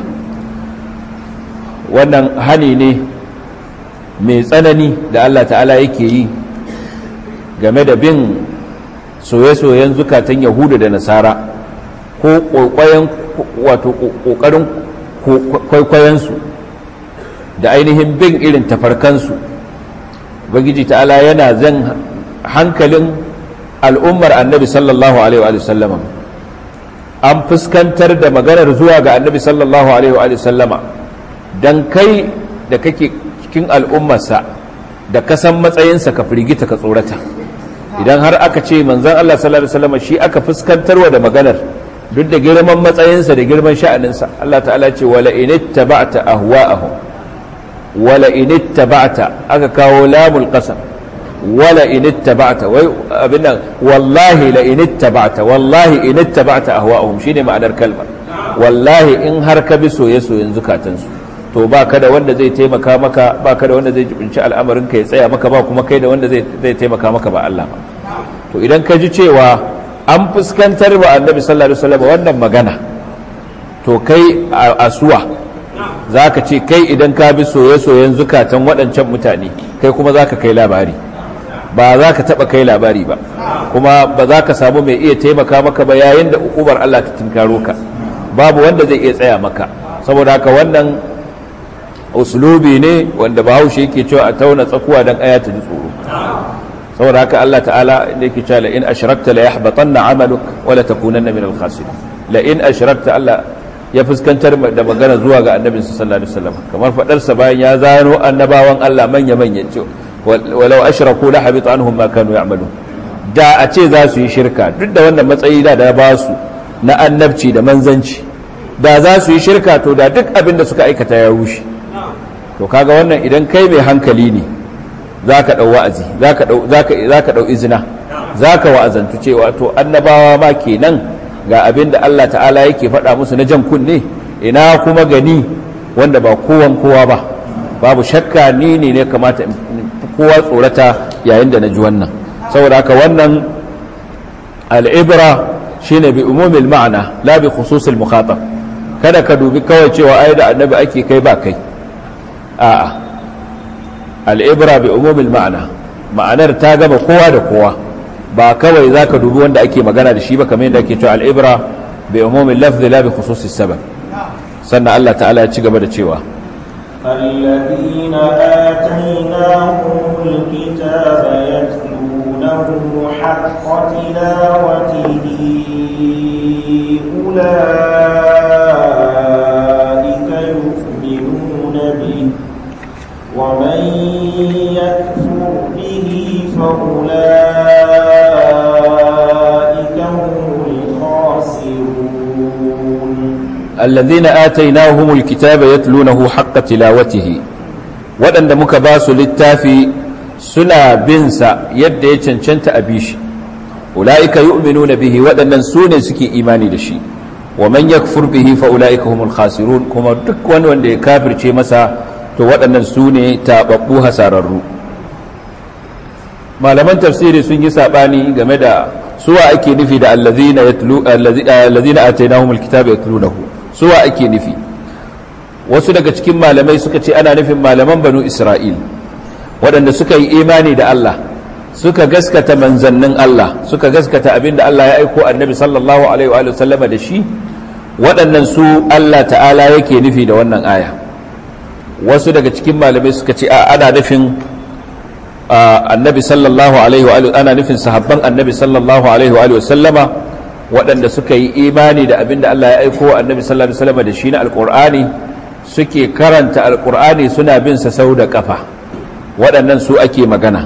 wannan hani ne mai tsanani da Allah ta'ala yake yi game da bin soye-soyen zukatan yahudu da nasara ko ƙwaƙwayen wato ƙoƙarin kwaikwayonsu da ainihin bin irin tafarkansu bagiji ta'ala yana zan hankalin al'ummar annabi sallallahu alaihi wa sallama an fuskantar da maganar zuwa ga annabi sallallahu alaihi wa sallama don kai da kake cikin al'ummarsa da kasan matsayinsa ka firgita ka tsorata idan har aka ce manzan Allah sallallahu alaihi wa sallama shi aka fuskantarwa da maganar duk da girman matsayinsa da girman sha'aninsa Allah ta'ala ce wala initta ba'ta ahwa'ahum wala initta ba'ta aka kawo lamul qasam wala initta ba'ta wai abin nan wallahi la initta ba'ta wallahi initta ba'ta ahwa'ahum shine ma'anar kalmar wallahi in har ka bi soye-soyen zukatansu to ba ka da wanda zai taimaka maka ba ka da wanda zai jibinci al'amarin ka ya tsaya maka ba kuma kai da wanda zai taimaka maka ba Allah ba to idan ka ji cewa an fuskantar wa annabi sallallahu alaihi wasallam wannan magana to kai a suwa zaka ce kai idan ka bi soye-soyen zukatan waɗancan mutane kai kuma zaka kai labari ba za ka taɓa kai labari ba kuma ba za ka samu mai iya taimaka maka ba yayin da ukubar Allah ta tinkaro ka babu wanda zai iya tsaya maka saboda haka wannan uslubi ne wanda bahaushe yake cewa a tauna tsakuwa don aya ta ji tsoro saboda haka Allah ta'ala inda yake cewa la in ashrakta la yahbatanna 'amaluk wa la takunanna min al-khasirin la in ashrakta Allah ya fuskantar da magana zuwa ga annabi sallallahu alaihi wasallam kamar fadar sa bayan ya zano annabawan Allah manya manya ce walau ashraku la habita anhum ma kanu ya'malun da a ce za su yi shirka duk da wannan matsayi da da ba su na annabci da manzanci da za su yi shirka to da duk abin da suka aikata ya rushe to kaga wannan idan kai mai hankali ne za ka ɗau wa'azi za ka ɗau izina za ka wa'azantu cewa to annabawa ma kenan ga abin da Allah ta'ala yake faɗa musu na jan kunne ina kuma gani wanda ba kowan kowa ba babu shakka ni ne ne kamata kowa tsorata yayin da na ji wannan saboda haka wannan al'ibra shine bi umumil ma'ana la bi khususil mukhatab kada ka dubi kawai cewa ai da annabi ake kai ba kai a'a al'ibra bi umumil ma'ana ma'anar ta gaba kowa da kowa ba kawai za ka dubi wanda ake magana da shi ba kamar yadda ake cewa al'ibra bi umumil lafzi la bi khususis sabab sannan Allah ta'ala ya ci gaba da cewa الذين آتيناهم الكتاب يتلونه حق تلاوته أولئك يؤمنون به ومن يكفر به فأولئك هم الخاسرون الذين آتيناهم الكتاب يتلونه حق تلاوته waɗanda muka ba su littafi suna binsa yadda ya cancanta a bishi ula'ika yu'minuna bihi waɗannan su ne suke imani da shi wa man yakfur bihi fa ula'ika humul khasirun kuma duk wani wanda ya kafirce masa to waɗannan su ne taɓaɓɓu hasararru malaman tafsiri sun yi saɓani game da suwa ake nufi da allazina atainahumul kitaba yatlunahu suwa ake nufi wasu daga cikin malamai suka ce ana nufin malaman banu isra'il waɗanda suka yi imani da Allah suka gaskata manzannin Allah suka gaskata abinda Allah ya aiko annabi sallallahu alaihi wa sallama da shi waɗannan su Allah ta'ala yake nufi da wannan aya wasu daga cikin malamai suka ce a ana nufin annabi sallallahu alaihi wa ana nufin sahabban annabi sallallahu alaihi wa sallama waɗanda suka yi imani da abinda Allah ya aiko annabi sallallahu alaihi wa sallama da shi na alƙur'ani suke karanta alƙur'ani suna bin sa sau da ƙafa waɗannan su ake magana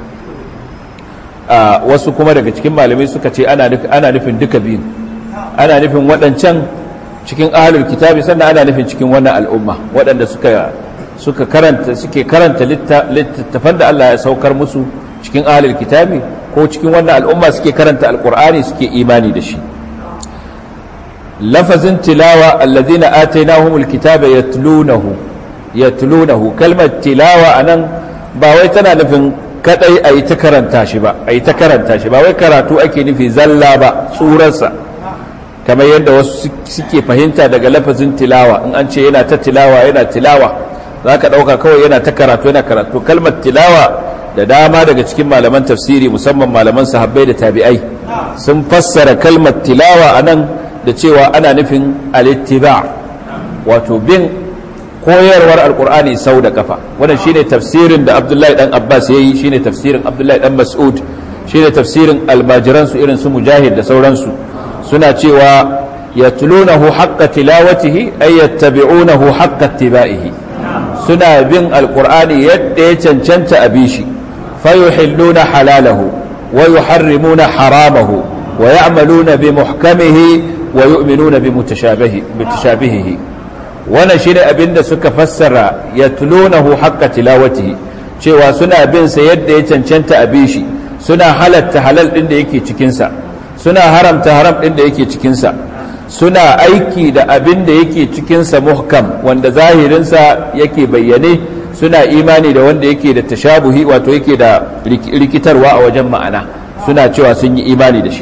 wasu kuma daga cikin malamai suka ce ana nufin duka biyun ana nufin waɗancan cikin ahalul kitabi sannan ana nufin cikin wannan al'umma waɗanda suka suka karanta suke karanta littattafan da Allah ya saukar musu cikin ahalul kitabi ko cikin wannan al'umma suke karanta alqur'ani suke imani da shi lafazin tilawa alladhina atainahumul kitaba yatlunahu yatlunahu kalmar tilawa anan ba wai tana nufin kadai ayi ta karanta shi ba ayi ta karanta shi ba wai karatu ake nufi zalla ba tsurarsa kamar yadda wasu suke fahimta daga lafazin tilawa in an ce yana ta tilawa yana tilawa za ka ɗauka kawai yana ta karatu yana karatu kalmar tilawa da dama daga cikin malaman tafsiri musamman malaman sahabbai da tabi'ai sun fassara kalmar tilawa a nan da cewa ana nufin alittiba wato bin koyarwar alkur'ani sau da kafa wannan shine tafsirin da abdullahi dan abbas ya yi shine tafsirin abdullahi dan mas'ud shine tafsirin almajiransu irin su mujahid da sauransu suna cewa yatlunahu haqqa tilawatihi ay yattabi'unahu haqqa ittiba'ihi suna bin alqur'ani yadda ya cancanta a bishi fayuhilluna halalahu wa yuharrimuna haramahu wa ya'maluna bi muhkamihi wa yu'minuna bi mutashabihi mutashabihihi wannan shine abinda suka fassara yatlunahu haqqa tilawatihi cewa suna bin sa yadda ya cancanta a bishi suna halatta halal din da yake cikin sa suna haramta haram ɗin da yake cikinsa suna aiki da abin da yake cikinsa muhkam wanda zahirinsa yake bayyane suna imani da wanda yake da tashabuhi wato yake da rikitarwa a wajen ma'ana suna cewa sun yi imani da shi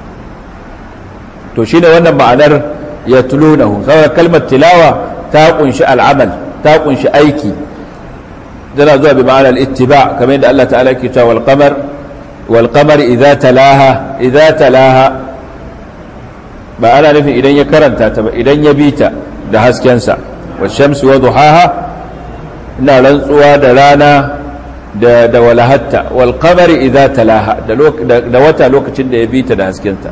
to shine wannan ma'anar ya tulunahu saboda kalmar tilawa ta kunshi al'amal ta kunshi aiki tana zuwa bi ma'anar ittiba kamar yadda Allah ta'ala ke cewa wal qamar والقمر إذا تلاها إذا تلاها ba ana nufin idan ya karanta ta ba idan ya bi ta da haskensa wa shamsi wa duhaha ina rantsuwa da rana da da walahatta wal qamari idza talaha da da wata lokacin da ya bi ta da haskenta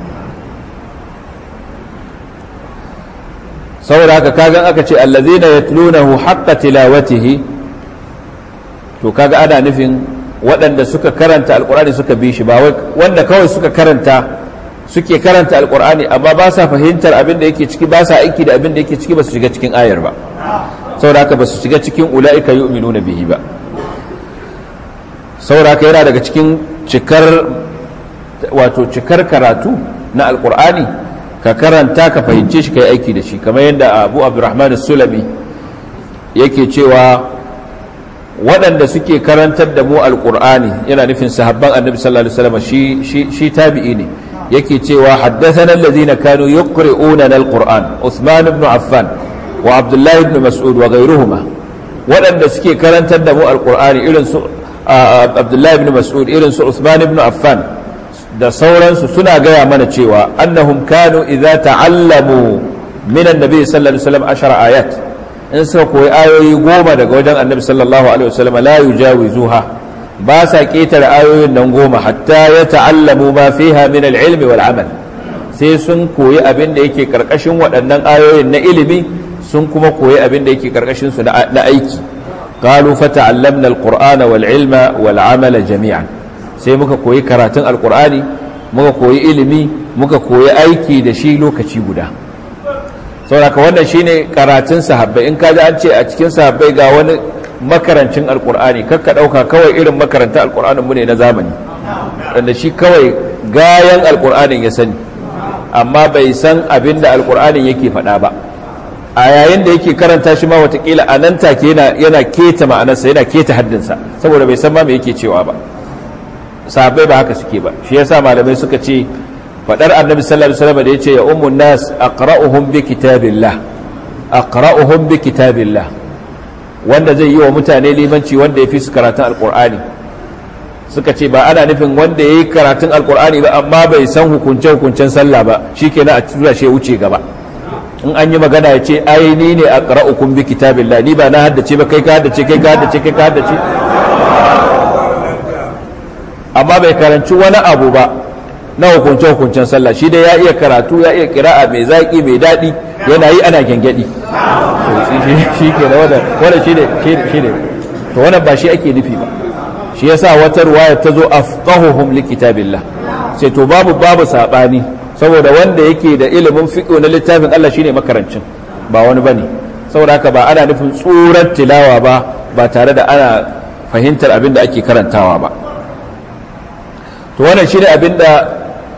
saboda haka kagan aka ce allazina yatlunahu haqqa tilawatihi to kaga ana nufin waɗanda suka karanta alqur'ani suka bi shi ba wanda kawai suka karanta suke karanta alqur'ani amma ba sa fahimtar abin da yake ciki ba sa aiki da abin da yake ciki ba su shiga cikin ayar ba saboda haka ba su shiga cikin ula'ika yu'minuna bihi ba saboda haka yana daga cikin cikar wato cikar karatu na alqur'ani ka karanta ka fahimce shi ka yi aiki da shi kamar yadda abu abdurrahman sulami yake cewa waɗanda suke karantar da mu alƙur'ani yana nufin sahabban annabi sallallahu alaihi wasallam shi shi tabi'i ne yake cewa haddathana allazina kanu yuqri'una alquran Uthman ibn Affan wa Abdullah ibn Mas'ud wa ghayruhuma waɗanda suke karantar da mu alƙur'ani irin su Abdullah ibn Mas'ud irin su Uthman ibn Affan da sauransu suna gaya mana cewa annahum kanu idza ta'allamu min annabi sallallahu alaihi wasallam ashara ayat in suka koyi ayoyi goma daga wajen annabi sallallahu alaihi wasallam la yujawizuha ba sa ketare ayoyin nan goma hatta ya ta'allamu ma fiha min al-ilmi wal amal sai sun koyi abin da yake karkashin waɗannan ayoyin na ilimi sun kuma koyi abin da yake karkashin su na aiki qalu fata'allamna al-qur'ana wal ilma wal amala jami'an sai muka koyi karatun alkur'ani muka koyi ilimi muka koyi aiki da shi lokaci guda sauraka wannan shine karatun sahabbai in kaji an ce a cikin sahabbai ga wani makarancin alkur'ani kakka dauka kawai irin makarantar alkur'anin mu ne na zamani wanda shi kawai gayan alkur'anin ya sani amma bai san abin da alkur'anin yake faɗa ba a yayin da yake karanta shi ma watakila a nan take yana keta ma'anarsa yana keta haddinsa saboda bai san ma me yake cewa ba sahabbai ba haka suke ba shi yasa malamai suka ce fadar annabi sallallahu alaihi wasallam da yace ya ummun nas aqra'uhum bi kitabillah aqra'uhum bi kitabillah wanda zai yi wa mutane limanci wanda yafi su karatun alqur'ani suka ce ba ana nufin wanda yayi karatun alqur'ani ba amma bai san hukunce hukuncen sallah ba shikenan a tura shi wuce gaba in an yi magana ya ce ai ni ne aqra'ukum bi kitabillah ni ba na haddace ba kai ka haddace kai ka haddace kai ka haddace amma bai karanci wani abu ba na hukunce-hukuncen sallah shi dai ya iya karatu ya iya kira'a mai zaƙi mai daɗi yana yi ana gyangyaɗi shi ke da wadda shi ne shi ne to wannan ba shi ake nufi ba shi ya sa wata ruwaya ta zo afqahuhum li kitabillah sai to babu babu saɓani saboda wanda yake da ilimin fiqh na littafin Allah shine makarancin ba wani bane saboda haka ba ana nufin tsurar tilawa ba ba tare da ana fahimtar abin da ake karantawa ba to wannan shi ne abinda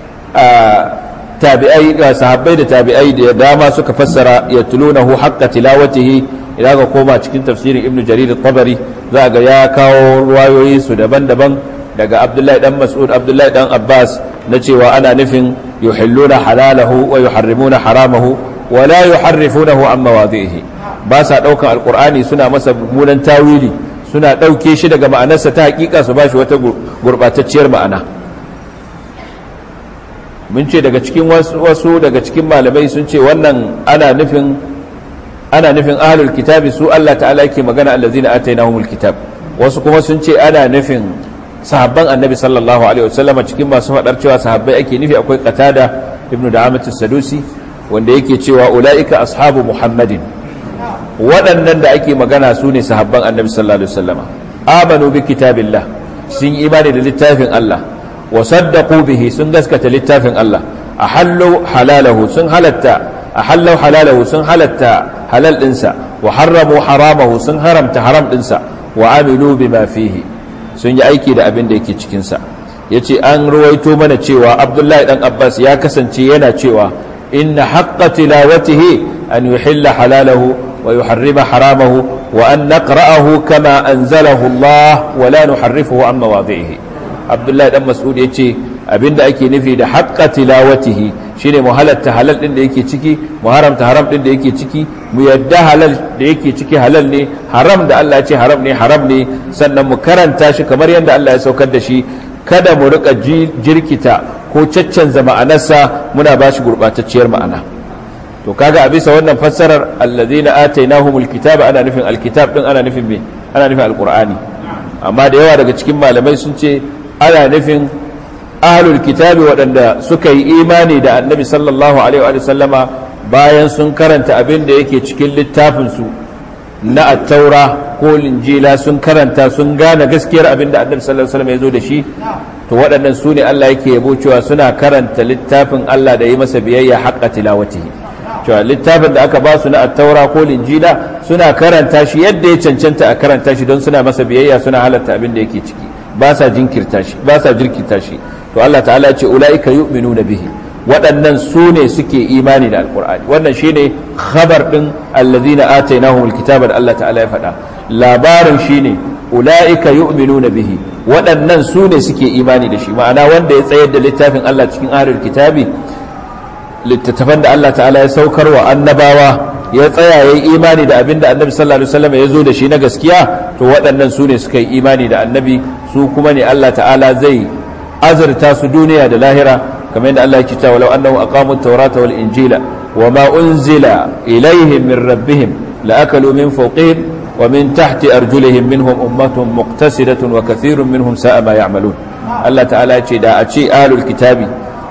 tabi'ai sahabbai da tabi'ai da dama suka fassara ya tulunahu haqqa tilawatihi idan ka koma cikin tafsirin ibnu jarir al-tabari za ga ya kawo ruwayoyi su daban-daban daga abdullahi dan mas'ud abdullahi dan abbas na cewa ana nufin yuhilluna halalahu wa yuharrimuna haramahu wa la yuharrifunahu an mawadhihi ba sa daukan alqur'ani suna masa munan tawili suna dauke shi daga ma'anarsa ta hakika su bashi wata gurbatacciyar ma'ana mun ce daga cikin wasu daga cikin malamai sun ce wannan ana nufin ana nufin ahlul kitabi su Allah ta'ala yake magana allazina atainahumul kitab wasu kuma sun ce ana nufin sahabban annabi sallallahu alaihi wasallam cikin masu fadar cewa sahabbai ake nufi akwai qatada ibnu da'amat as-sadusi wanda yake cewa ulaika ashabu muhammadin waɗannan da ake magana su ne sahabban annabi sallallahu alaihi wasallam amanu bi kitabillah sun imani da littafin Allah wa saddaqu bihi sun gaskata littafin Allah ahallu halalahu sun halatta ahallu halalahu sun halatta halal dinsa wa harramu haramahu sun haramta haram dinsa wa amilu bima fihi sun yi aiki da abin da yake cikin sa yace an ruwaito mana cewa Abdullahi dan Abbas ya kasance yana cewa inna haqqa tilawatihi an yuhilla halalahu wa yuharrima haramahu wa an naqra'ahu kama anzalahu Allah wa la nuharrifuhu an mawadhihi abdullahi dan mas'ud ya ce abinda ake nufi da haƙƙa tilawatihi shine mu halatta halal din da yake ciki mu haramta haram din da yake ciki mu yadda halal da yake ciki halal ne haram da Allah ya ce haram ne haram ne sannan mu karanta shi kamar yadda Allah ya saukar da shi kada mu rika jirkita ko caccanza ma'anarsa muna ba shi gurɓatacciyar ma'ana to kaga a bisa wannan fassarar allazina atainahumul kitaba ana nufin alkitab din ana nufin me ana nufin alqur'ani amma da yawa daga cikin malamai sun ce ana nufin ahlul kitabi waɗanda suka yi imani da annabi sallallahu alaihi wa sallama bayan sun karanta abin da yake cikin littafinsu na attaura ko linjila sun karanta sun gane gaskiyar abin da annabi sallallahu alaihi wasallam ya zo da shi to waɗannan su ne Allah yake yabo cewa suna karanta littafin Allah da yi masa biyayya haqqa tilawatihi cewa littafin da aka ba su na attaura ko linjila suna karanta shi yadda ya cancanta a karanta shi don suna masa biyayya suna halatta abin da yake ciki ba sa jinkirta shi ba sa jirkita shi to Allah ta'ala ya ce ulaika yu'minuna bihi waɗannan su ne suke imani da alkur'ani wannan shine khabar ɗin allazina atainahumul kitaba da Allah ta'ala ya faɗa labarin shine ulaika yu'minuna bihi waɗannan su ne suke imani da shi ma'ana wanda ya tsayar da littafin Allah cikin ahlul kitabi littattafan da Allah ta'ala ya saukar wa annabawa ya tsaya ya yi imani da abin da annabi sallallahu alaihi wasallam ya zo da shi na gaskiya to waɗannan su ne suka yi imani da annabi su kuma ne Allah ta'ala zai azurta su duniya da lahira kamar yadda Allah yake cewa law annahu aqamu at-taurata wal injila wama unzila ilayhim min rabbihim la akalu min fawqihim wa min tahti arjulihim minhum ummatun muqtasidatun wa kathirun minhum sa'a ma ya'malun Allah ta'ala ya ce da a ce ahlul kitabi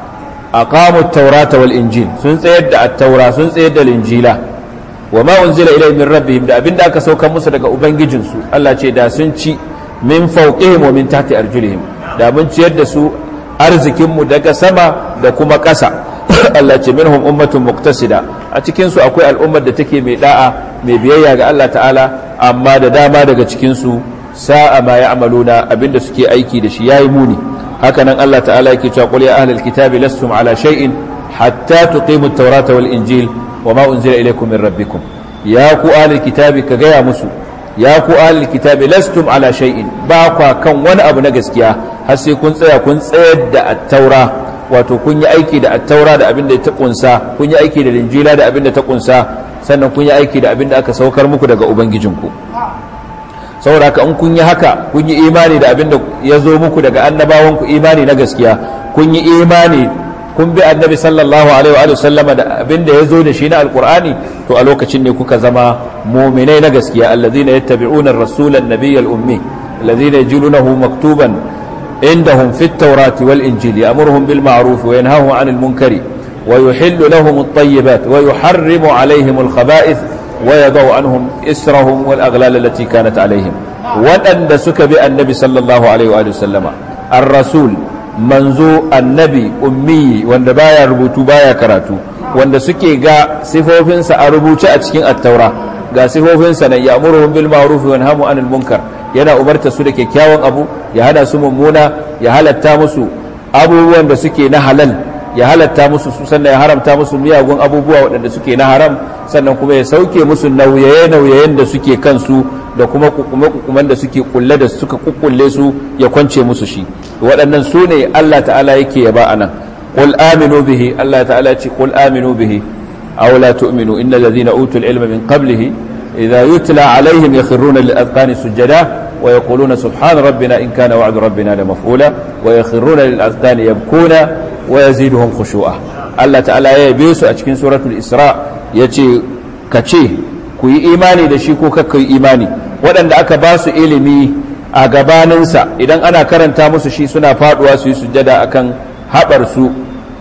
aqamu at-taurata wal injil sun tsayar da at-taura sun tsayar da injila wama unzila ilayhim min rabbihim da abinda aka saukar musu daga ubangijinsu Allah ce da sun ci min fawqihim wa min tahti arjulihim da mun ciyar da su arzikinmu daga sama da kuma ƙasa Allah ce minhum ummatun muqtasida a cikin su akwai al'ummar da take mai da'a mai biyayya ga Allah ta'ala amma da dama daga cikin su sa'a ma ya'maluna abinda suke aiki da shi yayi muni haka nan Allah ta'ala yake cewa qul ya ahlal kitabi lastum ala shay'in hatta tuqimu at-taurata wal injil wama unzila ilaykum min rabbikum ya ku ahlal kitabi ka gaya musu ya ku ahlul kitabi lastum ala shay'in ba kwa kan wani abu na gaskiya har sai kun tsaya kun tsayar da at-taura wato kun yi aiki da at-taura da abin da ta kunsa kun yi aiki da linjila da abin da ta kunsa sannan kun yi aiki da abin da aka saukar muku daga ubangijinku saboda haka in kun yi haka kun yi imani da abin da ya zo muku daga annabawanku imani na gaskiya kun yi imani kun bi annabi sallallahu alaihi wa sallama da abin da ya zo da shi na alkur'ani to a lokacin ne kuka zama muminai na gaskiya allazina yattabi'una ar-rasula an-nabiy al-ummi allazina yajidunahu maktuban indahum fi at-taurati wal injili ya'muruhum bil ma'ruf wa yanhahum 'anil munkari wa yuhillu lahum at-tayyibat wa yuharrimu 'alayhim al-khaba'ith wa yadau 'anhum israhum wal aghlal allati kanat 'alayhim waɗanda suka bi annabi sallallahu alaihi wa sallama ar-rasul manzo annabi ummi wanda baya rubutu baya karatu wanda suke ga sifofinsa a rubuce a cikin attaura ga sifofinsa na ya'muruhum bil ma'ruf wa yanhamu 'anil munkar yana umarta su da kyakkyawan abu ya hana su mummuna ya halatta musu abubuwan da suke na halal ya halatta musu su sannan ya haramta musu miyagun abubuwa waɗanda suke na haram sannan kuma ya sauke musu nauyaye-nauyayen da suke kansu da kuma kukume-kukumen da suke kulle da suka kukkulle su ya kwance musu shi waɗannan su ne Allah ta'ala yake yaba a nan qul aminu bihi Allah ta'ala ce qul aminu bihi aw la tu'minu innal ladhina utul ilma min qablihi idha yutla alaihim yakhruna lil azqani sujada wa yaquluna subhana rabbina in kana wa'du rabbina la maf'ula wa yakhruna lil azqani yabkuna wa yaziduhum khushu'a Allah ta'ala ya yabe su a cikin suratul isra yace kace ku yi imani da shi ko kakka yi imani waɗanda aka ba su ilimi a gabaninsa idan ana karanta musu shi suna faduwa su yi sujjada akan haɓarsu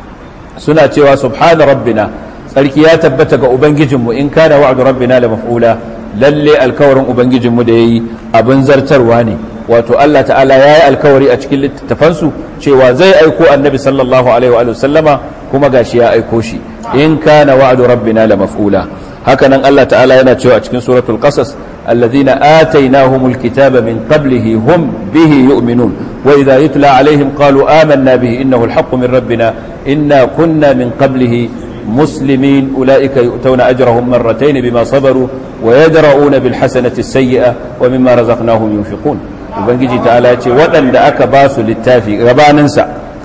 suna cewa subhana rabbina tsarki ya tabbata ga ubangijinmu in kana wa'du rabbina la maf'ula lalle alkawarin ubangijinmu da yayi abin zartarwa ne wato Allah ta'ala ya yi alkawari a cikin littattafansu cewa zai aiko annabi sallallahu alaihi wa sallama kuma gashi ya aiko shi in kana wa'du rabbina la maf'ula hakanan Allah ta'ala yana cewa a cikin suratul qasas alladhina atainahumul kitaba min qablihi hum bihi yu'minun wa idha yutla alaihim qalu amanna bihi innahu alhaqqu min rabbina inna kunna min qablihi muslimin ulaika yu'tawna ajrahum marratayn bima sabaru wa yadra'una bil hasanati as-sayyi'a wa mimma razaqnahum yunfiqun ubangiji ta'ala ce waɗanda aka ba su littafi gabaninsa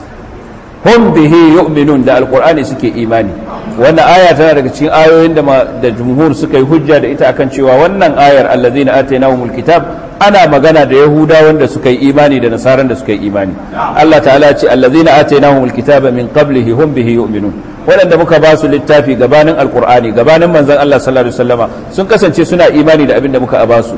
hum bihi yu'minun da alqur'ani suke imani wannan aya tana daga cikin ayoyin da da jumhur suka yi hujja da ita akan cewa wannan ayar allazina atainahumul kitab ana magana da yahuda wanda suka yi imani da nasaran da suka yi imani Allah ta'ala ce allazina atainahumul kitaba min qablihi hum bihi yu'minun waɗanda muka ba su littafi gabanin alqur'ani gabanin manzon Allah sallallahu alaihi wasallama sun kasance suna imani da abin da muka ba su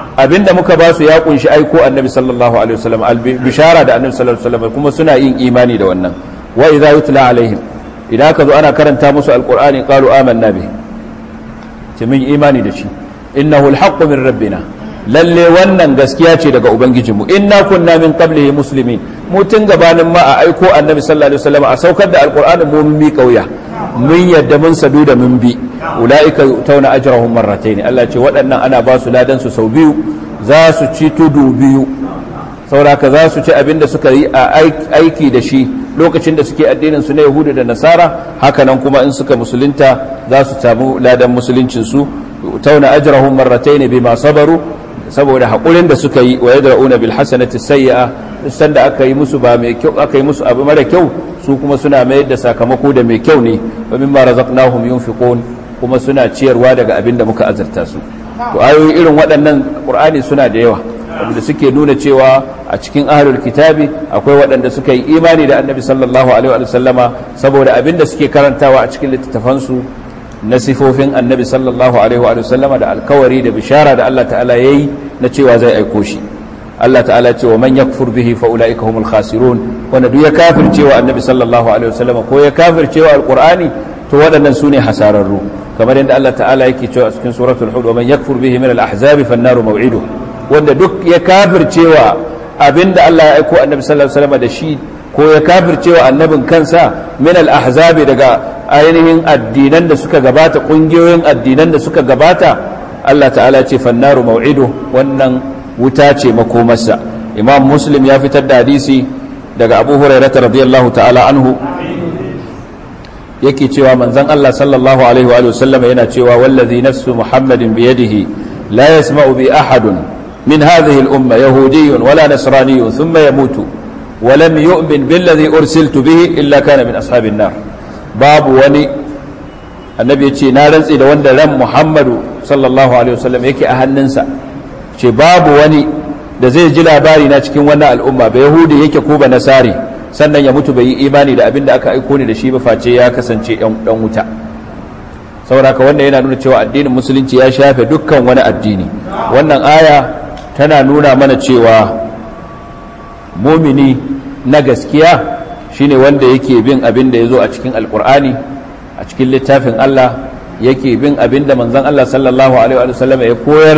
abinda muka ba su ya kunshi aiko annabi sallallahu alaihi wasallam bishara da annabi sallallahu alaihi wasallam kuma suna yin imani da wannan wa idza yutla alaihim idan ka zo ana karanta musu alqur'ani qalu amanna bi ce min imani da shi innahu alhaqqu min rabbina lalle wannan gaskiya ce daga ubangijinmu inna kunna min qablihi muslimin mu tun gabanin ma a aiko annabi sallallahu alaihi wasallam a saukar da alqur'ani mu mun bi kauya mun yadda mun sadu da mun bi ulaika tauna ajrahum marratayn Allah ce waɗannan ana ba su ladan su sau biyu za su ci tudu biyu sauraka za su ci abinda suka yi a aiki da shi lokacin da suke addinin su na yahudu da nasara hakanan kuma in suka musulunta za su samu ladan musuluncin su tauna ajrahum marratayn bima sabaru saboda haƙurin da suka yi wa yadra'una bil hasanati sayyi'a san da aka yi musu ba mai kyau aka yi musu abu mara kyau su kuma suna mayar da sakamako da mai kyau ne wa mimma razaqnahum yunfiqun kuma suna ciyarwa daga abin da muka azurta su to ayoyi irin waɗannan qur'ani suna da yawa wanda suke nuna cewa a cikin ahlul kitabi akwai waɗanda suka yi imani da annabi sallallahu alaihi wa sallama saboda abin da suke karantawa a cikin littattafansu na sifofin annabi sallallahu alaihi wa sallama da alkawari da bishara da Allah ta'ala yayi na cewa zai aiko shi Allah ta'ala ce wa man yakfur bihi fa ulaika humul khasirun wanda duk ya kafircewa annabi sallallahu alaihi wa sallama ko ya kafircewa alqur'ani to waɗannan sune hasararru kamar yadda Allah ta'ala yake cewa a cikin suratul hud wa man yakfur bihi min al-ahzab fan naru maw'iduhu wanda duk ya kafircewa abinda Allah ya aiko annabi sallallahu alaihi wa sallama da shi ko ya kafircewa annabin kansa min al-ahzab daga ainihin addinan da suka gabata kungiyoyin addinan da suka gabata Allah ta'ala ce fannaru mau'idu wannan wuta ce makomarsa imam muslim ya fitar da hadisi daga abu hurairata radiyallahu ta'ala anhu yake cewa manzon Allah sallallahu alaihi wa sallam yana cewa wallazi nafsu muhammadin biyadihi la yasma'u bi ahadun min hadhihi al-umma yahudiyyun wala nasraniyyun thumma yamutu ولم يؤمن بالذي أرسلت به إلا كان من أصحاب النار babu wani annabi ya ce na rantsi da wanda ran muhammadu sallallahu alaihi wasallam yake a hannunsa ce babu wani da zai ji labari na cikin wannan al'umma ba yahudi yake ko ba nasari sannan ya mutu bai yi imani da abin da aka aiko ni da shi ba face ya kasance dan wuta sauraka wannan yana nuna cewa addinin musulunci ya shafe dukkan wani addini wannan aya tana nuna mana cewa mumini na gaskiya shine wanda yake bin abin da ya zo a cikin alkur'ani a cikin littafin Allah yake bin abin da manzon Allah sallallahu alaihi wa sallam ya koyar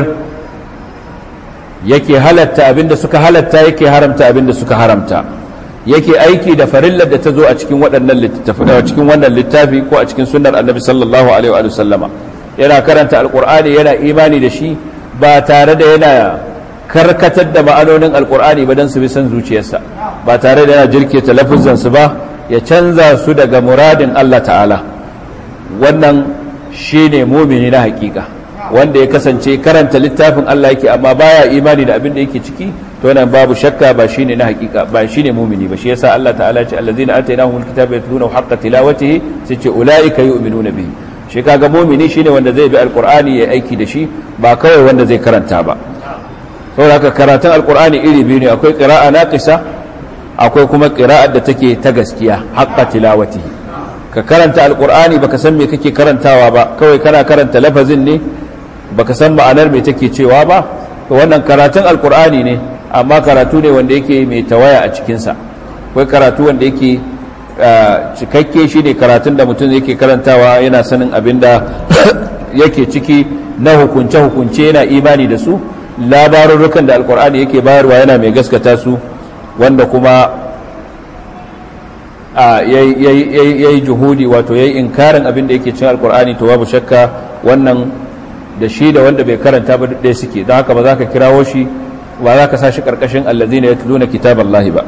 yake halatta abin da suka halatta yake haramta abin da suka haramta yake aiki da farillar da ta zo a cikin waɗannan littafi a cikin wannan littafi ko a cikin sunnar annabi sallallahu alaihi wa sallama yana karanta alkur'ani yana imani da shi ba tare da yana karkatar da ma'anonin alkur'ani ba don su bi san zuciyarsa ba tare da yana jirkita lafuzansu ba ya canza su daga muradin Allah ta'ala wannan shi ne mumini na hakika wanda ya kasance karanta littafin Allah yake amma baya imani da abin da yake ciki to nan babu shakka ba shi ne na hakika ba shi ne mumini ba shi yasa Allah ta'ala ce allazina atainahumul kitaba yatluna haqqa tilawatihi sai ce ulaika yu'minuna bihi shi kaga mumini shine wanda zai bi alqur'ani ya aiki da shi ba kawai wanda zai karanta ba saboda haka karatun alkur'ani iri biyu ne akwai ƙira'a naqisa akwai kuma ƙira'ar da take ta gaskiya haqqa tilawati ka karanta alkur'ani baka san me kake karantawa ba kawai kana karanta lafazin ne baka san ma'anar me take cewa ba to wannan karatun alkur'ani ne amma karatu ne wanda yake mai tawaya a cikin sa akwai karatu wanda yake cikakke shi ne karatun da mutum yake karantawa yana sanin abinda yake ciki na hukunce-hukunce yana imani da su labarurrukan da alkur'ani yake bayarwa yana mai gaskata su wanda kuma ya yi juhudi wato ya yi inkarin abin da yake cin alkur'ani to babu shakka wannan da shi da wanda bai karanta ba ɗaya suke don haka ba za ka kirawo shi ba za ka sa shi ƙarƙashin allazina ya tuluna kitaballahi ba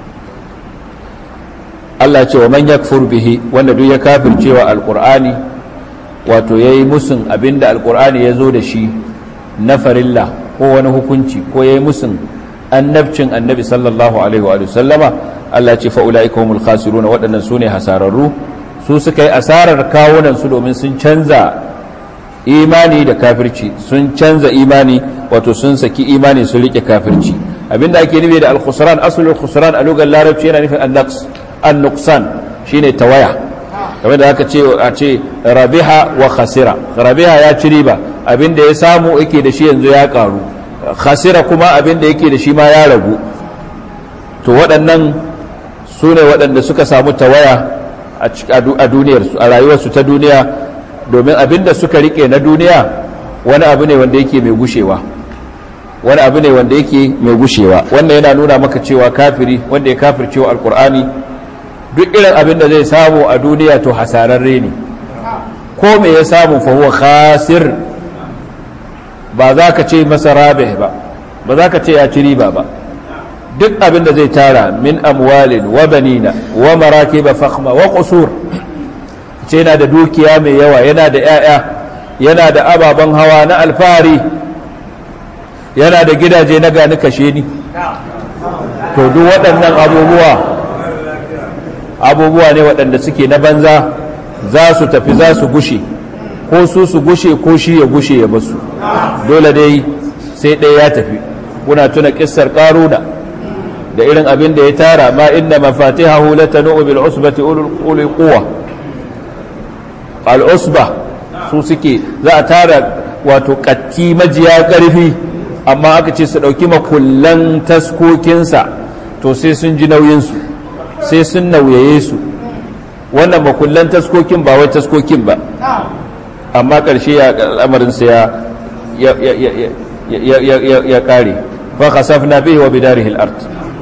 Allah ce wa man yakfur bihi wanda duk ya kafircewa alkur'ani wato yayi musun abin da alkur'ani ya zo da shi na farilla ko wani hukunci ko ya yi musun annabcin annabi sallallahu alaihi wa sallama Allah ce fa'ula'ika humul khasiruna waɗannan su ne hasararru su suka yi asarar kawunan su domin sun canza imani da kafirci sun canza imani wato sun saki imani sun rike kafirci abinda ake nufi da al-khusran aslul khusran a lugar larabci yana nufin an-naqs an-nuqsan shine tawaya kamar da aka ce a ce rabiha wa khasira rabiha ya ci riba abinda ya samu yake da shi yanzu ya karu khasira kuma abin da yake da shi ma ya ragu to waɗannan su ne waɗanda suka samu tawaya a duniyarsu a rayuwarsu ta duniya domin abin da suka rike na duniya wani abu ne wanda yake mai gushewa wani abu ne wanda yake mai gushewa wannan yana nuna maka cewa kafiri wanda ya kafircewa alkur'ani duk irin abin da zai samu a duniya to hasararre ne ko me ya samu fa huwa khasir ba za ka ce masa rabih ba ba za ka ce ya ci riba ba duk abin da zai tara min amwalin wa banina wa marakiba fakhma wa qusur ce yana da dukiya mai yawa yana da 'ya'ya yana da ababen hawa na alfahari yana da gidaje na gani kashe ni to duk waɗannan abubuwa abubuwa ne waɗanda suke na banza za su tafi za su gushe ko su su gushe ko shi ya gushe ya basu dole dai sai ɗaya ya tafi kuna tuna ƙissar ƙaruna da irin abin da ya tara ma inda mafatihahu latanu bil usbati ulul quwwa al usba su suke za a tara wato katti majiya ƙarfi amma aka ce su ɗauki makullan taskokinsa to sai sun ji nauyinsu sai sun nauyaye su wannan makullan taskokin ba wai taskokin ba amma ƙarshe ya al'amarinsa ya ya ƙare fa khasafna bihi wa bidarihi al-ard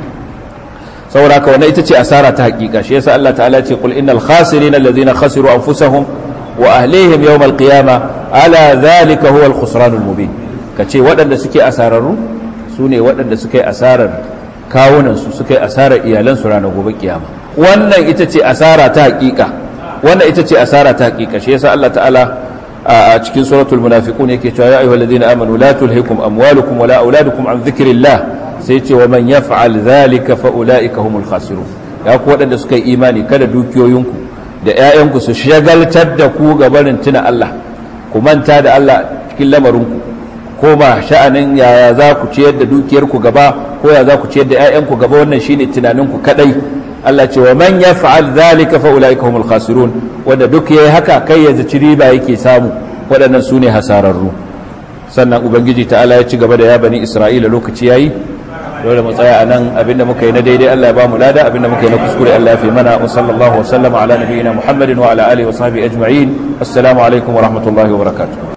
saboda haka wannan ita ce asara ta hakika shi yasa Allah ta'ala ce qul innal khasirina alladhina khasiru anfusahum wa ahlihim yawm al-qiyamah ala dhalika huwa al-khusran al-mubin kace waɗanda suke asararru su ne waɗanda suke asarar kawunansu suka yi asarar iyalansu ranar gobe kiyama wannan ita ce asara ta hakika wannan ita ce asara ta hakika shi yasa Allah ta'ala a cikin suratul munafiqun yake cewa ya ayyuhal ladina amanu la tulhikum amwalukum wala auladukum an dhikrillah sai ce wa man yaf'al dhalika fa ulaika humul khasirun ya ku waɗanda suka yi imani kada dukiyoyinku da ƴaƴanku su shagaltar da ku ga barin tuna Allah ku manta da Allah cikin lamarinku koma sha'anin yaya za ku ciyar da dukiyarku gaba ko ya za ku ciyar da 'ya'yanku gaba wannan shine tunaninku kadai Allah ce wa man yaf'al dhalika fa ulaika humul khasirun wanda duk yayi haka kai ya zaci riba yake samu waɗannan sune hasararru sannan ubangiji ta'ala ya ci gaba da ya bani isra'ila lokaci yayi dole mu tsaya anan abinda muka yi na daidai Allah ya ba mu lada abinda muka yi na kuskure Allah ya fi mana wa sallallahu wa sallama ala nabiyyina muhammadin wa ala alihi wa sahbihi ajma'in assalamu alaikum wa rahmatullahi wa barakatuh